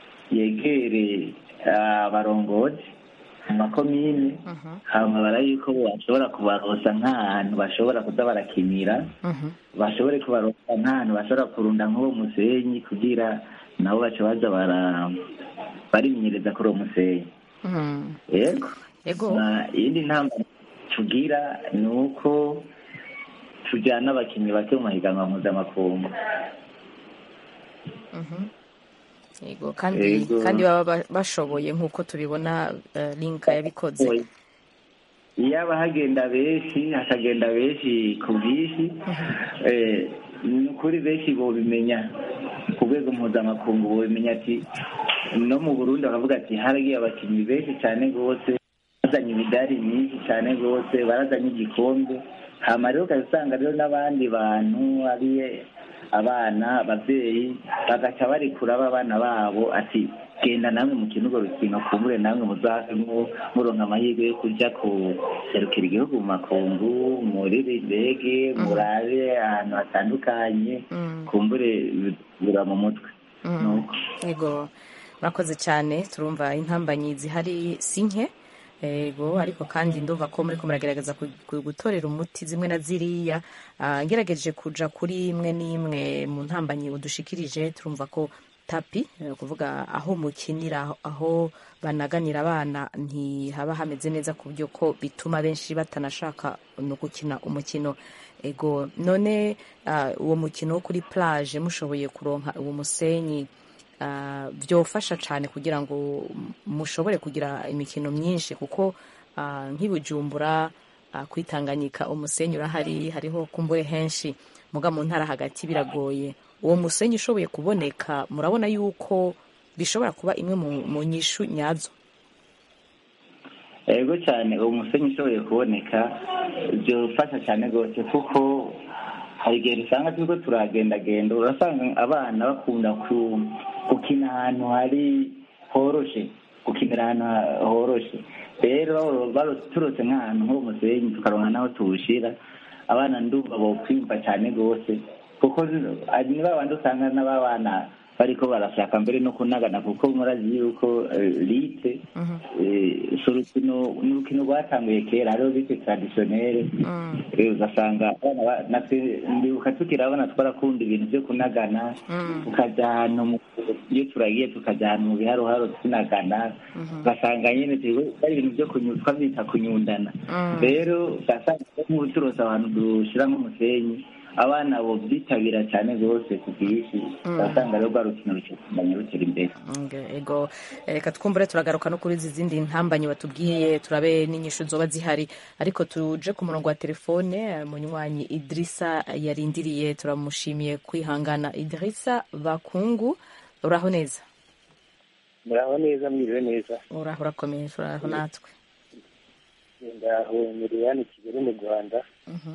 yegere abarongozi mu makomine hama bara yuko bashobora kubarosa nk'ahantu bashobora kuza barakinira bashobore kubarosa nk'ahantu bashobora kurunda nk'uwo musenyi kugira nabo baca baza bara barimenyereza kuri uwo musenyi yego Yego. Na iyindi ntamba tugira ni uko tujyana abakinnyi bake mu mahiganwa mpuzamakungu yego kandi Yego. kandi baba ba- bashoboye nk'uko tubibona eh, linka yabikoze yaba hagenda benshi hakagenda benshi ku bwinshi eh, ni ukuri benshi bobimenya ku rwego mpuzamakungu bobimenya ati no mu burundi bakavuga ati haragiye abakinnyi benshi cyane rwose bazanye imidari myinshi cyane rwose barazanye igikombe hama rero ukaba usanga rero n'abandi bantu ari abana ababyeyi bagaca barikura abana babo ati genda namwe mukina urwo rukino kumbure namwe muzavemo muronka amahirwe yo kuja kuserukira igihugu mu makungu murire indege murabe ahantu hatandukanye kumbure bura mu mutwe nuko yego murakoze cyane turumva intambanyi zihari si nke yego ariko kandi ndumva ko muri ko muragerageza ku- ku- gutorera umuti zimwe na ziriya Ah, ngerageje kuja kuri imwe n'imwe mu ntambanyi udushikirije turumva ko tapi eh, kuvuga aho mukinira aho banaganira abana ntihaba hameze neza ku buryo ko bituma benshi batanashaka no gukina umukino ego none ah, uwo mukino wo kuri plage mushoboye kuronka uwo musenyi ah, byofasha cyane kugira ngo mushobore kugira imikino myinshi kuko ah, nk'i Bujumbura ah, kwitanganyika umusenyi urahari hariho kumbure henshi muga mu ntara hagati biragoye uwo musenyi ushoboye kuboneka murabona yuko bishobora kuba imwe mu, mu nyishu nyazo ego cyane uwo musenyi ushoboye kuboneka byofasha cyane rwose kuko hari igihe usanga turiko turagendagenda urasanga abana bakunda ku- gukina ahantu hari horoshe gukinira ahantu ha- horoshe rero baro- turose nk'ahantu ho musenyi tukaronka n'aho tuwushira abana ndumva bokwimva cyane rwose kuko ari ni babandi usanga n'ababana bariko barashaka mbere no kunagana kuko murazi yuko eh, lite eh, si urukino ni urukino rwatanguye kera hariho lite traditionnelle Eh, ugasanga abana ba- natwe ndibuka tukiri abana twarakunda ibintu byo kunagana tukaja ahantu mu- iyo turagiye tukaja ahantu mu biharoharo tunagana ugasanga nyene turi- ari ibintu byo kunyu- twabyita kunyundana rero ugasanga nk'ubu turose abantu dushiramo umusenyi abana bo byitabira cyane rwose ku bwinshi ugasanga rero rwa rukino rukimanya rutera imbere Nge- ego Eh, reka twumbure turagaruka no kuri izi zindi ntambanyi batubwiye turabe n'inyishu zoba zihari ariko tuje ku murongo wa telefone eh, munywanyi idirisa yarindiriye turamushimiye kwihangana idirisa bakungu uraho neza muraho neza mwiriwe neza uraho urakomeye uraho natwe ndaho miriyani kigali mu rwanda Mhm.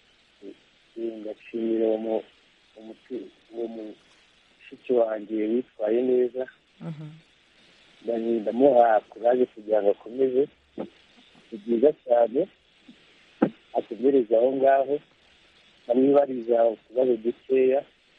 ndashimira uwo mu- umuti- uwo mushiki wanjye witwaye neza Mhm. Ndani- ndamuha kuraje kugira ngo akomeze ni byiza cyane ategereze aho ngaho amwibariza utubazo dukeya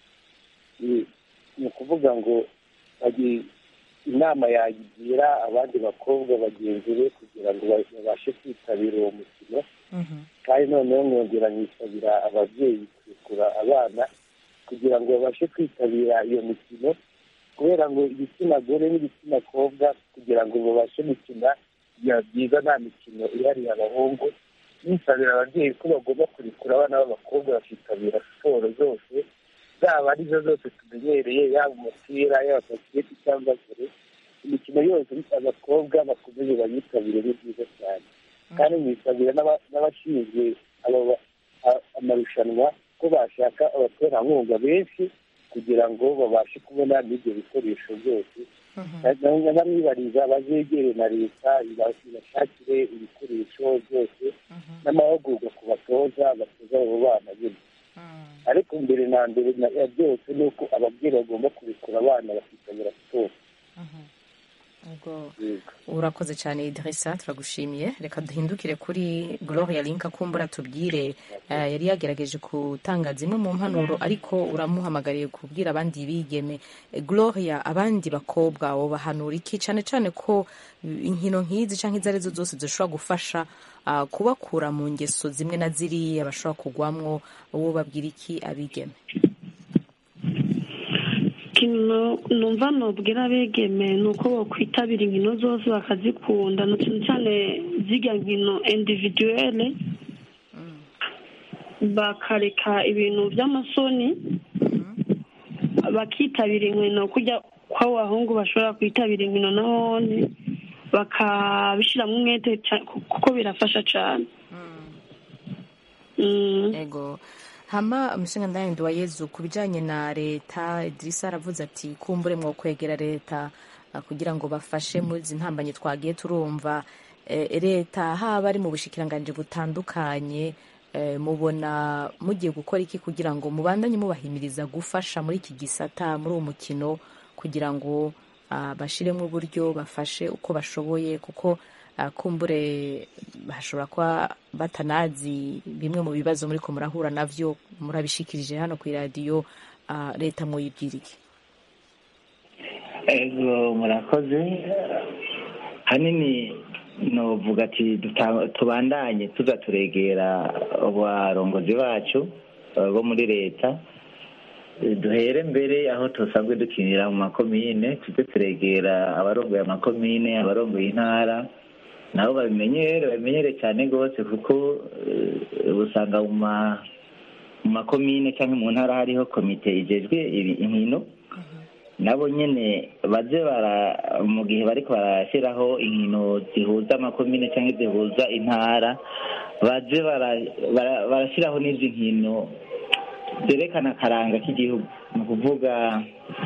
ni ni ukuvuga ngo agi- inama yagira abandi bakobwa bagenzi be kugira ngo ba- babashe kwitabira uwo mukino kandi noneho nkongera nkisabira ababyeyi kurekura abana kugira ngo babashe kwitabira iyo mikino kubera ngo igitsina gore n'igitsina kobwa kugira ngo babashe gukina biba byiza nta mikino ihariye abahungu nisabira ababyeyi ko bagomba kurekura abana b'abakobwa bakitabira siporo zose zaba arizo zose tumenyereye yaba umupira yaba basiketi cyangwa vore imikino yose abakobwa bakomeze bayitabire ni byiza cyane kandi mwisabira n'aba- n'abashinzwe abo ba- a- amarushanwa ko bashaka abaterankunga benshi kugira ngo babashe kubona n'ibyo bikoresho byose n'abamwibariza bazegere na leta iba- ibashakire ibikoresho byose n'amahugurwa ku batoza batoza abo bana nyine ariko mbere na mbere na- ya byose ni uko ababyeyi bagomba kurekura abana bakitabira siporo Ego. urakoze cyane idirisa turagushimiye reka duhindukire kuri gloria linka kumbura tubwire eh, yari yagerageje gutanga zimwe mu mpanuro ariko uramuhamagariye kubwira abandi bigeme Eh, gloria abandi bakobwa wobahanura iki cyane cyane ko eh, inkino nk'izi cyangwa izo arizo zose zishobora gufasha ah, kubakura mu ngeso zimwe na ziriya bashobora kugwamwo wowe babwira iki abigeme ikintu numva nubwira abegeme ni uko bakwitabira inkino zose bakazikunda na cyane cyane zirya nkino individuelle bakareka ibintu by'amasoni bakitabira inkino kujya kw'abo bahungu bashobora kwitabira inkino nabone bakabishyiramo umwete ca- kuko birafasha cyane ego hama umushinga ndayindi wa yezu ku bijyanye na leta idirisa aravuze ati kumbure mwo kwegera leta ah, kugira ngo bafashe muri izi ntambanyi twagiye turumva Eh, leta haba ari mu bushikiranganji butandukanye eh, mubona mugiye gukora iki kugira ngo mubandanye mubahimiriza gufasha muri iki gisata muri uwo mukino kugira ngo ah, bashiremo uburyo bafashe uko bashoboye kuko ah, kumbure hashobora kuba batanazi bimwe mu bibazo muri ko murahura navyo murabishikirije hano ku iradiyo ah, leta muyibwira iki ego murakoze hanini novuga ati duta- tubandanye tuza turegera abarongozi bacu eh, bo muri leta Eh, duhere mbere aho tusanzwe dukinira mu makomine tuze turegera abarongoye amakomine abarongoye intara nabo babimenyere babimenyere cyane rwose kuko eh, usanga mu ma- mu makomine cyangwa mu ntara hariho komite ijejwe ibi- inkino nabo nyene baze bara mu gihe bariko barashyiraho inkino zihuza amakomine cyangwa zihuza intara baze bara- bara- barashyiraho n'izi nkino zerekana akaranga k'igihugu ni ukuvuga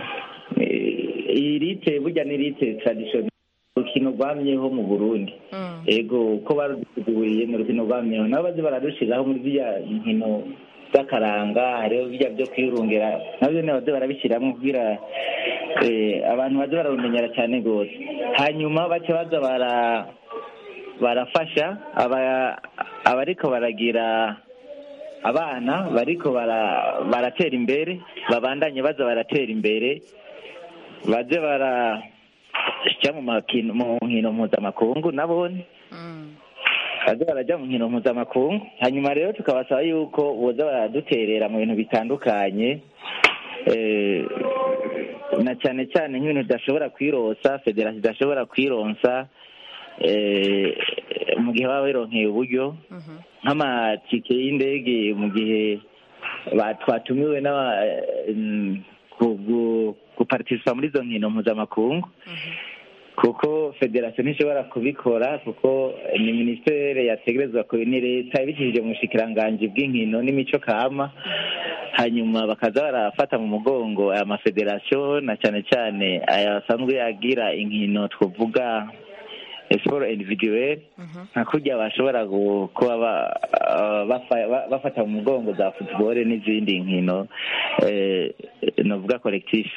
eh, iyi rite burya ni rite tradition urukino rwamyeho mu burundi ego uko baruduteguriye ni urukino rwamyeho nabo baze bararushiraho muri ziriya nkino z'akaranga hariho bijya byo kwirungira nabyo nyine baze barabishyiramo kugira eh, abantu baze bararumenyera cyane rwose hanyuma bace baza bara barafasha aba- abariko baragira abana bariko bara- baratera imbere babandanye baza baratera imbere baze barajya mu makino mu nkino mpuzamakungu nabone baze barajya mu nkino mpuzamakungu hanyuma rero tukabasaba yuko boza baraduterera mu bintu bitandukanye eh, na cyane cyane nk'ibintu tudashobora kwironsa federasiyo idashobora kwironsa eh, mu gihe baba bironkeye uburyo nk'amatike y'indege mu gihe ba- twatumiwe n'aba mm, ku- gu- gupartisipa muri izo nkino mpuzamakungu kuko federasiyo ntishobora kubikora kuko ni minisiteri yategerezwa ku ni leta ibicishije mu bushikiranganji bw'inkino n'imico kama hanyuma bakaza barafata mu mugongo aya mafederasiyo na cyane cyane aya asanzwe agira inkino twavuga siporo individuelle nka kurya bashobora gu- kuba ba- ah, bafa- ba- bafata mu mugongo za football n'izindi nkino eh, novuga collectif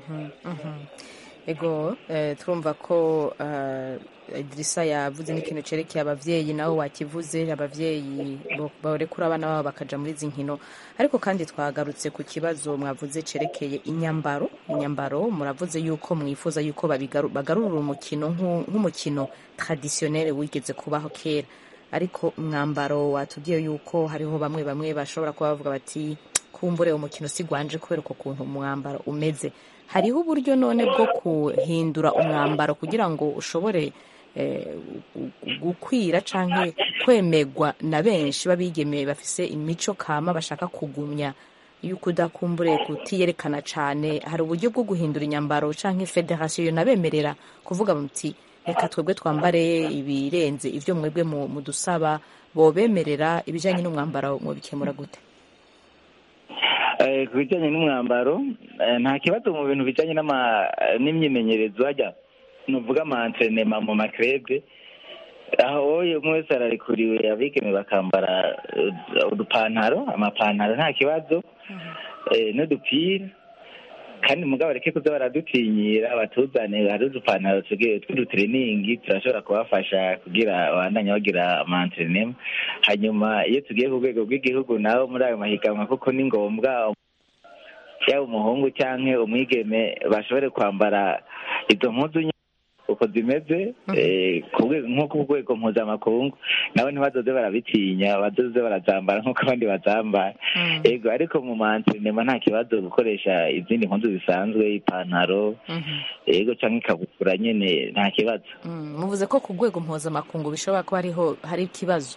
ego eh, turumva ko eh, idirisa yavuze n'ikintu cerekeye abavyeyi nawe wakivuze abavyeyi bo- barekura abana babo bakaja muri izi nkino ariko kandi twagarutse ku kibazo mwavuze cerekeye inyambaro inyambaro muravuze yuko mwifuza yuko babigaru- bagarurira umukino nk'u- nk'umukino traditionnel wigeze kubaho kera ariko umwambaro watubwiye yuko hariho bamwe bamwe bashobora kuba bavuga bati kumbure umukino si gwanje kubera uko kuntu umwambaro umeze hariho uburyo none bwo kuhindura umwambaro kugira ngo ushobore eh, gu- gukwira canke kwemegwa na benshi babigemeye bafise imico kama bashaka kugumya yuko udakumbure kutiyerekana cane hari uburyo bwo guhindura inyambaro canke federasiyo yonabemerera kuvuga muti reka twebwe twambare ibirenze ivyo mwebwe mu- mudusaba bobemerera ibijanye n'umwambaro mubikemura gute Eh, ku bijyanye n'umwambaro eh, nta kibazo mu bintu bijyanye n'ama- n'imyimenyerezo hajya nuvuga amantrenema mu makrebe aho oye umwe wese ararekuriwe abigeme bakambara eh, udupantaro amapantaro nta kibazo eh, n'udupira kandi mugabo bareke kuza baradutinyira batuzane hari udupantaro tugiye tw'udutreningi turashobora kubafasha kugira babandanye bagira amantrenema hanyuma iyo tugiye ku rwego rw'igihugu naho muri ayo mahiganwa kuko ni ngombwa yaba umuhungu cyangwa umwigeme bashobore kwambara izo mpuzu nye- uko zimeze eh, ku rwego- nko ku rwego mpuzamakungu nabo ntibazoze barabitinya bazoze barazambara nk'uko abandi bazambara ego ariko mu mantrenema nta kibazo gukoresha izindi mpuzu zisanzwe ipantaro ego cyangwa ikabutura nyene nta kibazo Mm, muvuze ko ku rwego mpuzamakungu bishobora kuba hariho hari ikibazo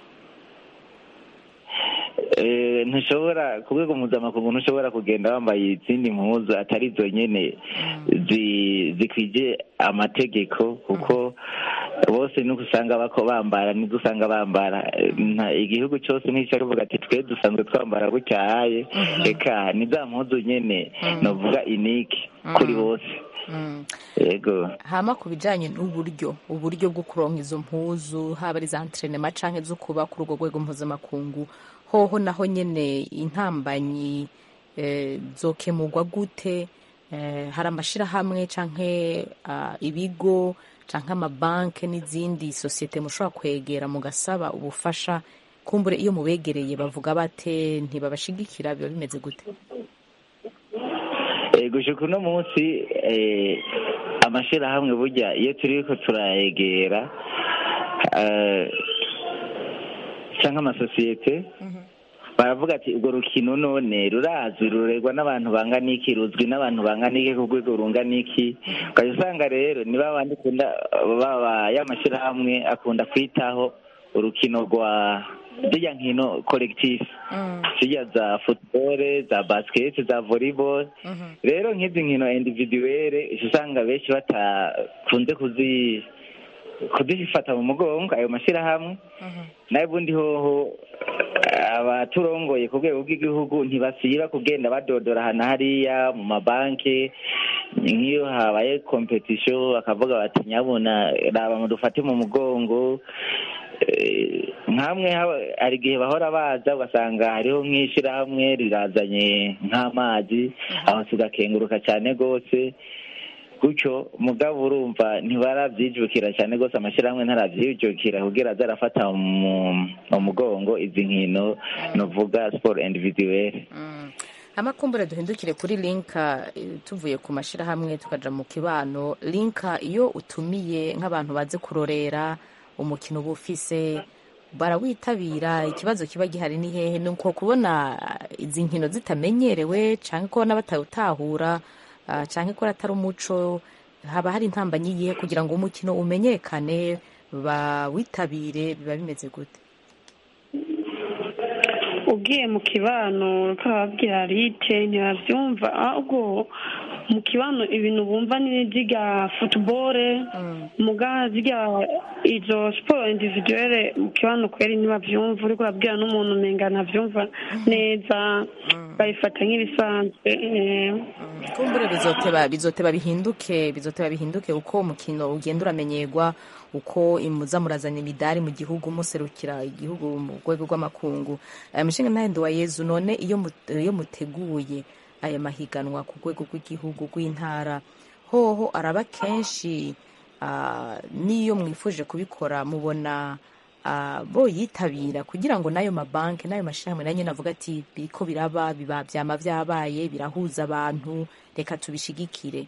Eh, ntushobora ku rwego mpuzamakungu ntushobora kugenda wambaye izindi mpuzu atari zo nyene zi- zikwije amategeko kuko bose nuko usanga bako bambara nibwo usanga bambara nta igihugu cyose nticyo kivuga ati twe dusanzwe twambara gutyaye reka ni za mpuzu nyene novuga iniki kuri bose yego hama ku bijanye n'uburyo uburyo bwo kuronka izo mpuzu haba ari za entrenema canke zo kuba kuri urwo rwego mpuzamakungu hoho naho nyene intambanyi eh, zokemurwa gute eh, hari amashirahamwe canke ah, ibigo canke amabanke n'izindi sosiyete mushobora kwegera mugasaba ubufasha kumbure iyo mubegereye bavuga bate ntibabashigikira biba bimeze gute Eh, gushika uno munsi eh, amashirahamwe burya iyo turiko turayegera eh, canke amasosiyete baravuga ati urwo rukino none rurazwi rurerwa n'abantu bangana iki ruzwi n'abantu bangana iki ku rwego rungana iki ukajya usanga rero niba bandi kunda baba y'amashirahamwe akunda kwitaho urukino rwa zirya nkino collectif zirya za football za basket za volleyball rero nk'izi nkino individuelle uca usanga benshi batakunze kuzi kuzifata mu mugongo ayo mashyirahamwe nayo ubundi hoho abaturongoye ku rwego rw'igihugu ntibasiba kugenda badodora ahantu hariya mu mabanki nk'iyo habaye kompetisiyo bakavuga bati nyabuna raba mudufate mu mugongo Eh, nkamwe haba- hari igihe bahora baza ugasanga hariho nk'ishyirahamwe rirazanye nk'amazi aho tugakenguruka cyane rwose gutyo mugabo urumva ntibarabyijukira cyane rwose amashyirahamwe ntarabyijukira kugira aze arafata mu mu mugongo izi nkino nuvuga siporo individuelle amakumbure duhindukire kuri linka eh, tuvuye ku mashyirahamwe tukaja mu kibano linka iyo utumiye nk'abantu baze kurorera umukino uba ufise barawitabira ikibazo kiba gihari ni hehe ni uko kubona eh, izi nkino zitamenyerewe canke kubona batawutahura ah, canke ko atari umuco haba hari intambanyi yihe kugira ngo umukino umenyekane bawitabire biba bimeze gute ugiye mu kibano ukababwira rite ntibabyumva ahubwo mu kibano ibintu bumva ni zirya futubore muga zirya izo siporo individuelle mu kibano kweri ntibabyumva uriko urabwira n'umuntu umenga ntabyumva neza babifata nk'ibisanzwe eh. kumbure bizoteba bizoteba bihinduke bizoteba bihinduke uko umukino ugenda uramenyerwa uko muza murazana imidari mu gihugu muserukira igihugu mu rwego rw'amakungu aya mushinga ntahendo wa yezu none iyo mu- iyo muteguye aya mahiganwa ku rwego rw'igihugu rw'intara hoho araba kenshi ah, n'iyo mwifuje kubikora mubona ah, boyitabira kugira ngo n'ayo mabanki n'ayo mashyirahamwe nayo nyine avuga ati biriko biraba biba byama byabaye birahuza abantu reka tubishigikire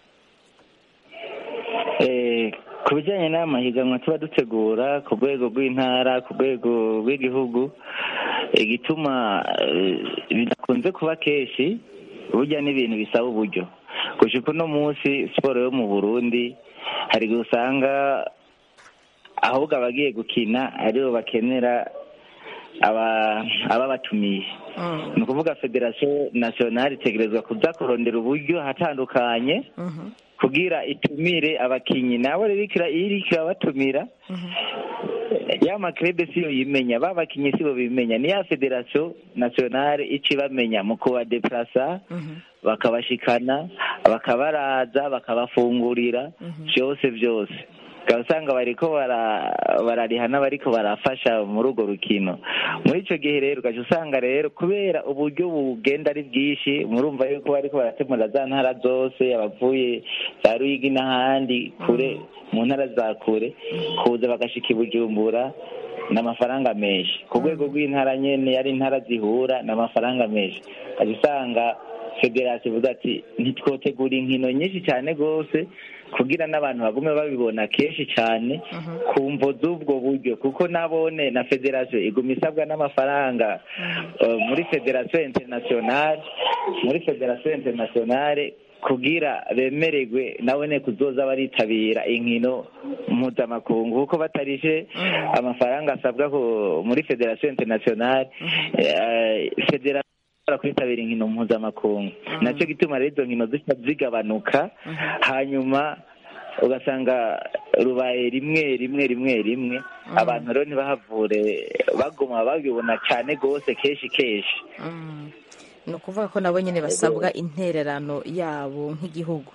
Eh, ku bijyanye n'aya mahiganwa tuba dutegura ku rwego rw'intara ku rwego rw'igihugu igituma eh, bidakunze kuba kenshi burya n'ibintu bisaba uburyo gushika uno munsi siporo yo mu burundi hari igihe usanga ahubwo abagiye gukina aribo bakenera aba- ababatumiye ni ukuvuga federasiyo nasiyonari itegerezwa kuza kurondera uburyo ahatandukanye kugira itumire abakinyi nabo rero ikira- iyo iriko irabatumira ya makrebe siyo yimenya ba bakinyi sibo bimenya ni ya federasiyo nasiyonari ica ibamenya mu kubadeplasa bakabashikana bakabaraza bakabafungurira byose byose ukaba usanga bariko bara- barariha n'abariko barafasha muri urwo rukino muri ico gihe rero ugaca usanga rero kubera uburyo bugenda ari bwinshi murumva yuko bariko baratemura za ntara zose abavuye za ruyigi n'ahandi kure mu ntara za kure kuza bagashika i bujumbura ni amafaranga menshi ku rwego rw'intara nyene ari intara zihura ni amafaranga menshi ugaca usanga federasiyo ivuga ati ntitwotegura inkino nyinshi cyane rwose kugira n'abantu bagume babibona kenshi cyane ku mvo z'ubwo buryo kuko nabone na federasiyo iguma isabwa n'amafaranga eh, muri federasiyo interinasiyonari muri federasiyo interinasiyonari kugira bemererwe nabone kuzoza baritabira inkino mpuzamakungu kuko batarishe amafaranga asabwa ku- muri federasiyo interinasiyonari eh, federasiyo ishobora kwitabira inkino mpuzamakungu nacyo gituma rero izo nkino zica zigabanuka hanyuma ugasanga rubaye rimwe rimwe rimwe rimwe abantu rero ntibahavure baguma babibona cyane rwose kenshi kenshi Mm. ni ukuvuga ko nabo nyine basabwa intererano yabo nk'igihugu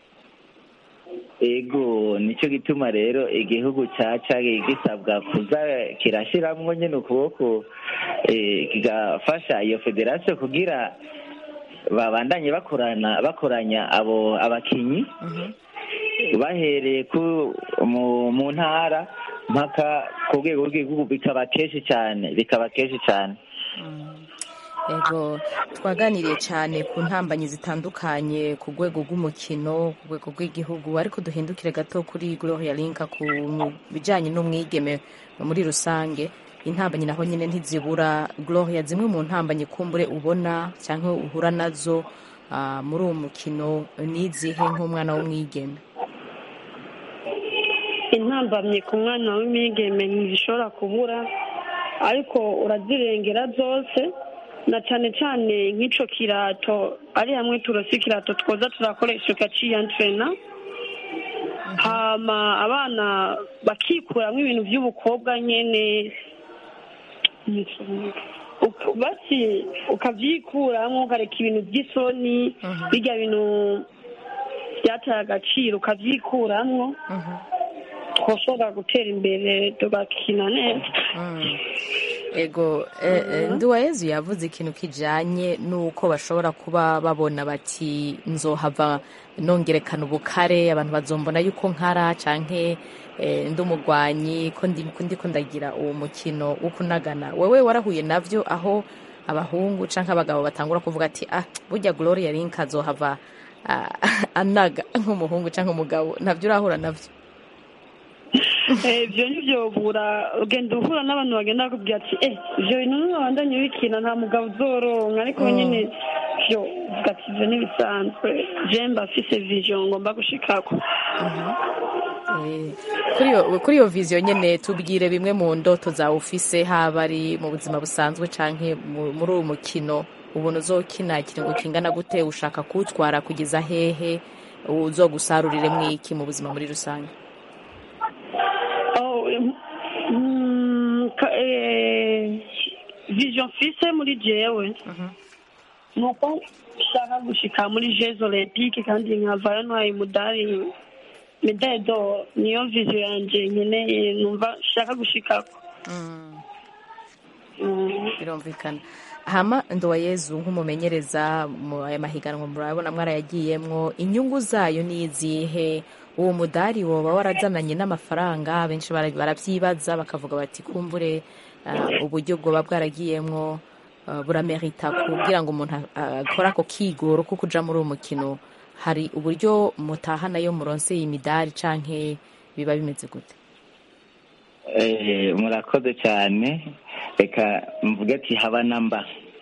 ego nicyo gituma rero igihugu cyaca gisabwa kuza kirashyiramo nyine ukuboko eh, kigafasha iyo federasiyo kugira babandanye bakorana bakoranya abo abakinyi bahereye ku mu, mu ntara mpaka ku rwego rw'igihugu bikaba kenshi cyane bikaba kenshi cyane ego twaganiriye cyane ku ntambanyi zitandukanye ku rwego rw'umukino ku rwego rw'igihugu ariko duhindukire gato kuri gloria linka ku bijyanye n'umwigeme muri rusange intambanyi naho nyine ntizibura gloria zimwe mu ntambanyi kumbure ubona cyangwa uhura nazo ah, muri uwo mukino n'izihe nk'umwana w'umwigeme intambamye ku mwana w'imigeme ntizishobora kubura ariko urazirengera zose na cyane cyane nk'icyo kirato ari hamwe turose ikirato twoza turakoresha ukaciyantrena hama abana bakikuramo ibintu by'ubukobwa nyine Uk- basi ukabyikuramo ukareka ibintu by'isoni bijya bintu byataye agaciro ukabyikuramo twashobora gutera imbere tugakina neza ego eh, eh, nduwayezu yavuze ikintu kijanye n'uko bashobora kuba babona bati nzohava nongerekana ubukare abantu bazombona yuko nkara canke eh, ndi umugwanyi ko ndi- ko ndiko ndagira uwo mukino wo kunagana wewe warahuye navyo aho abahungu canke abagabo batangura kuvuga ati ah burya gloria link azohava ah, anaga nk'umuhungu canke umugabo navyo urahura navyo Eh, ibyo ntibyobura ugenda uhura n'abantu bagenda bakubwira ati eh ibyo bintu n'abandanye bikina nta mugabo uzoronka ariko nyine byo uvuga ati ibyo ntibisanzwe je mba mfise vision ngomba gushikako Eh, kuri iyo kuri iyo viziyo nyene tubwire bimwe mu ndoto zawe ufise haba ari mu buzima busanzwe canke mu- muri uwo mukino ubona uzokina ikiringo kingana gute ushaka kuwutwara kugeza hehe uzogusarurire mwiki mu buzima muri rusange Oh, em, mm, ka- eh, vision mfise muri jewe nuko nshaka gushika muri jeux olympique kandi nkavayo ntwaye umudari medaille d'or niyo vision yanje nkeneye numva nshaka gushikako birumvikana hama ndowayezu nk'umumenyereza mu aya mahiganwa murabona mwarayagiyemwo inyungu zayo ni izihe uwo mudari woba warazananye n'amafaranga benshi bara- baravyibaza bakavuga bati kumbure ah, uburyo bwoba bwaragiyemwo ah, buramerita kugira ngo umuntu a- akore ako kigoro ko kuja muri uwo mukino hari uburyo mutahanayo muronse iyi midari canke biba bimeze gute Eh, murakoze cyane reka mvuge ati haba namba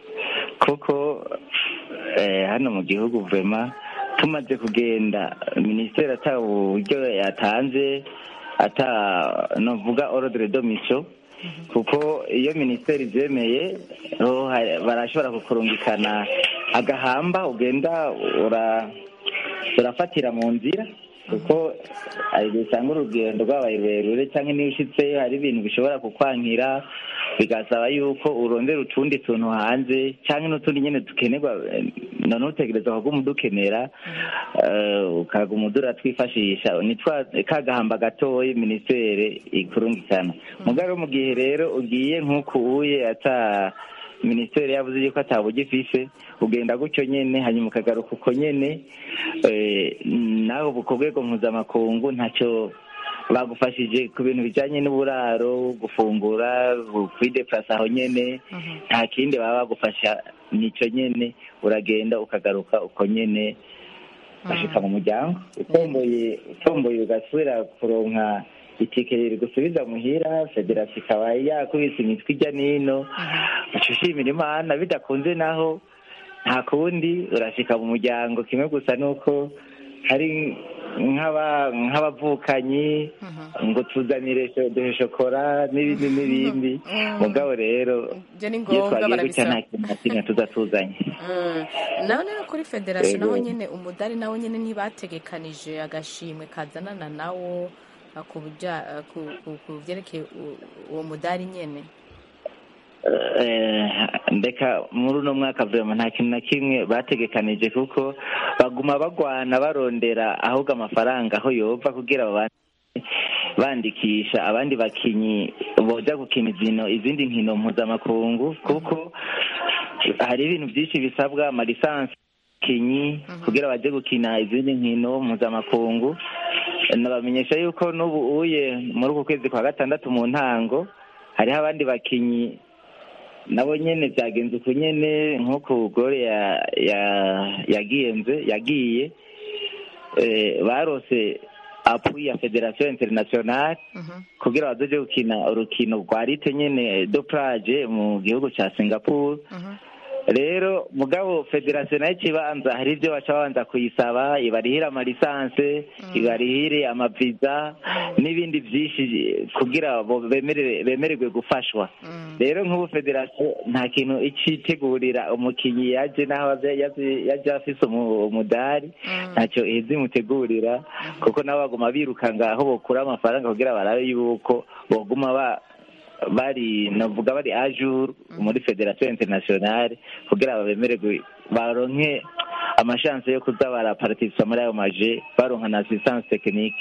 kuko eh, hano mu gihugu vema tumaze kugenda minisiteri ata uburyo yatanze ata novuga ordre de mission kuko iyo minisiteri ibyemeye ho ha- barashobora kukurungikana agahamba ugenda ura urafatira mu nzira kuko hari igihe usanga urugendo rwabaye rurerure cyangwa niba ushyitseyo hari ibintu bishobora kukwankira bigasaba yuko urondera utundi tuntu hanze cyangwa n'utundi nyine dukenerwa eh, noneho utegereza kuguma udukenera eh, ukaguma uratwifashisha ni twa ka gahamba gatoya minisiteri ikurungikana mugabo mu gihe rero ugiye nk'uku uye ata minisiteri yavuze yuko ataburyo ifise ugenda gutyo nyene hanyuma ukagaruka uko nyene eh, nawe ubu ku rwego mpuzamakungu ntacyo bagufashije ku bintu bijyanye n'uburaro gufungura kwideplasa aho nyene nta kindi baba bagufasha nico nyene uragenda ukagaruka uko nyene bashika mu muryango utomboye utomboye ugasubira kuronka itike rigusubiza muhira federasiyo ikaba yakubise imitwe ijya n'ino uca ushimira imana bidakunze naho nta kundi urashika mu muryango kimwe gusa nuko hari nk'aba- nk'abavukanyi ngo tuzanire sho- duhe shokora n'ibindi n'ibindi mugabo rero ibyo ni iyo ngombwa twagiye gutya nta barabisaba kintu na kimwe tuza tuzanye Mm. naho rero kuri federasiyo Yego. naho nyine umudari nawo nyine ntibategekanije agashimwe kazanana nawo ah, ku buja- ah, ku- ku- ku byerekeye u- uwo mudari nyene Eh, ndeka muri uno mwaka vrema nta kintu na kimwe bategekanije kuko baguma bagwana barondera ahubwo amafaranga aho yova kugira babane bandikisha abandi bakinyi boja gukina izino izindi nkino mpuzamakungu kuko hari ibintu byinshi bisabwa amalisansi kinyi kugira baje gukina izindi nkino mpuzamakungu nabamenyesha yuko n'ubu uye muri uku kwezi kwa gatandatu mu ntango hariho abandi bakinyi nabo nyene byagenze uko nyene nk'uko gore ya ya yagiyenze yagiye eh, barose appui ya federation internationale kugira bazoje gukina urukino rwa rite nyene do plage mu gihugu ca singapore rero mugabo federasiyo nayo ikibanza hari ibyo baca babanza kuyisaba ibarihire amalisanse ibarihire amaviza n'ibindi byinshi kugira bo bemerere bemererwe gufashwa rero nk'ubu federasiyo nta kintu icitegurira umukinnyi yaje n'aho yaje- yaje- yaje afise umu- umudari ntacyo iheza imutegurira kuko nabo baguma birukanga aho bokura amafaranga kugira barabe yuko boguma ba bari navuga bari ajuru muri federasiyo internationale kugira babemererwe baronke amashanse yo kuza baraparticipa muri ayo maje baronka na assistance technique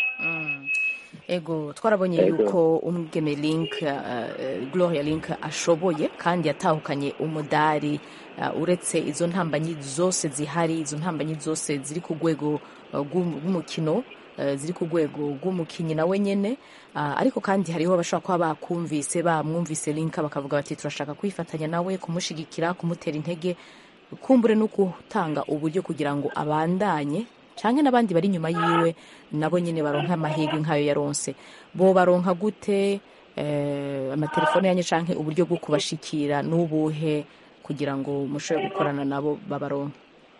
ego twarabonye Ego. yuko umwigeme link uh, gloria link ashoboye kandi yatahukanye umudari uh, uretse izo ntambanyi zose zihari izo ntambanyi zose ziri ku rwego uh, rw'um- rw'umukino uh, ziri ku rwego rw'umukinnyi nawe nyene uh, ariko kandi hariho abashobora kuba bakumvise bamwumvise link bakavuga bati turashaka kwifatanya nawe kumushigikira kumutera intege kumbure no gutanga uburyo kugira ngo abandanye canke n'abandi bari inyuma yiwe nabo nyene baronka amahirwe nk'ayo yaronse bo baronka gute eh, amatelefone yanyu canke uburyo bwo kubashikira n'ubuhe kugira ngo mushobore gukorana nabo babaronke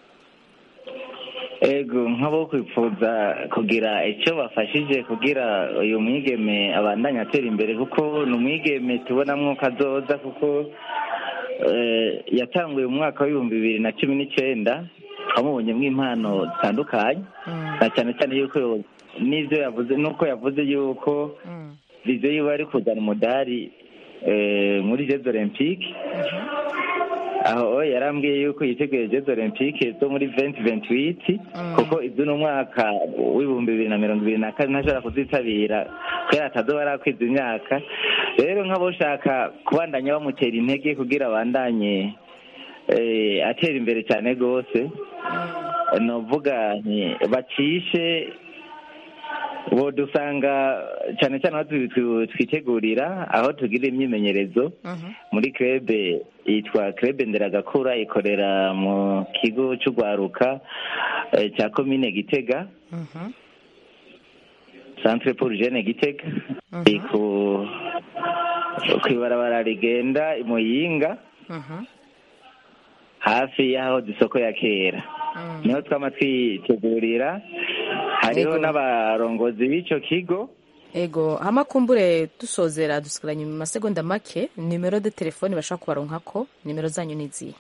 ego nk'abo kwifuza kugira icyo bafashije kugira uyu mwigeme abandanye atera imbere kuko ni umwigeme tubonamwo kazoza kuko eh, yatanguye mu mwaka w'ibihumbi bibiri na cumi n'icyenda twamubonyemo impano zitandukanye na cyane cyane yuko n'ibyo yavuze nuko yavuze yuko viziyo yiwe ari kuzana umudari eh, muri jeux olympique aho yarambwiye yuko yiteguye jeux olympique zo muri venti venti witi kuko iby'uno mwaka w'ibihumbi bibiri na mirongo ibiri na kane ntashobora kuzitabira kubera atazoba arakwiza imyaka rero nk'abashaka kubandanya bamutera intege kugira abandanye eh, atera imbere cyane rwose novuga nti bacishe bo dusanga cyane cyane aho twi- twi- twitegurira aho tugira imyimenyerezo muri krebe yitwa krebe nderagakura ikorera mu kigo cy'urwaruka eh, cya komine gitega centre pour jeune gitega iri ku ku ibarabara rigenda i muyinga hafi y'aho isoko ya kera niho twama twitegurira hariho Yego. n'abarongozi b'icyo kigo ego hama kumbure dusozera dusigaranye mu masegonda make nimero de telefone bashobora kubaronkako nimero zanyu ni izihe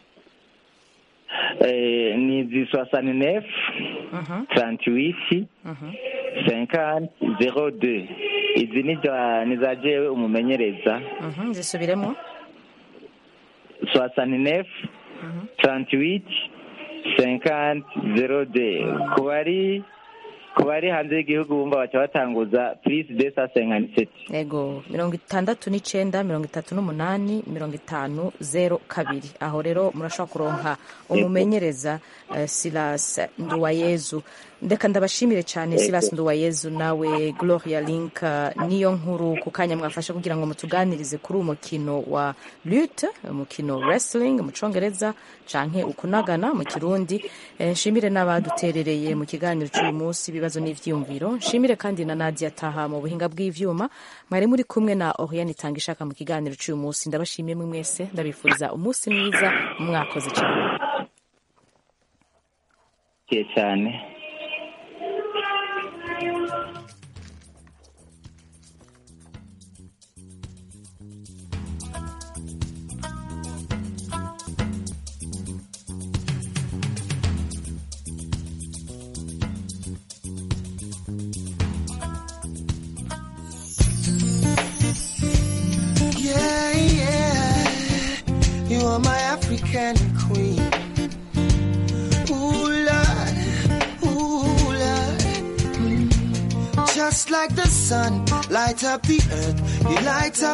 Eh, ni zi soixante neuf trente huit cinquante zero deux izi ni za- ni za jewe umumenyereza Mhm, zisubiremo soixante neuf trente huit cinquante zero deux ku bari ku bari hanze y'igihugu bumva baca batanguza plus deux cent cinquante sept ego mirongo itandatu n'icenda mirongo itatu n'umunani mirongo itanu zero kabiri aho rero murashobora kuronka umumenyereza eh, silas nduwayezu ndeka ndabashimire cyane Yego. silas nduwayezu nawe gloria link eh, niyo nkuru ku kanya mwafashe kugira ngo mutuganirize kuri uwo mukino wa lute umukino wrestling mu congereza canke ukunagana mu kirundi Eh, nshimire n'abaduterereye mu kiganiro cy'uyu munsi ibibazo n'ivyiyumviro nshimire kandi na nadia taha mu buhinga bw'ivyuma mwari muri kumwe na oriane itanga ishaka mu kiganiro cy'uyu munsi ndabashimiye mwe mwese ndabifuriza umunsi mwiza mwakoze cyane cyane African queen. Ooh, Lord, ooh, Lord. Mm. Just like the sun, light up the earth. You light up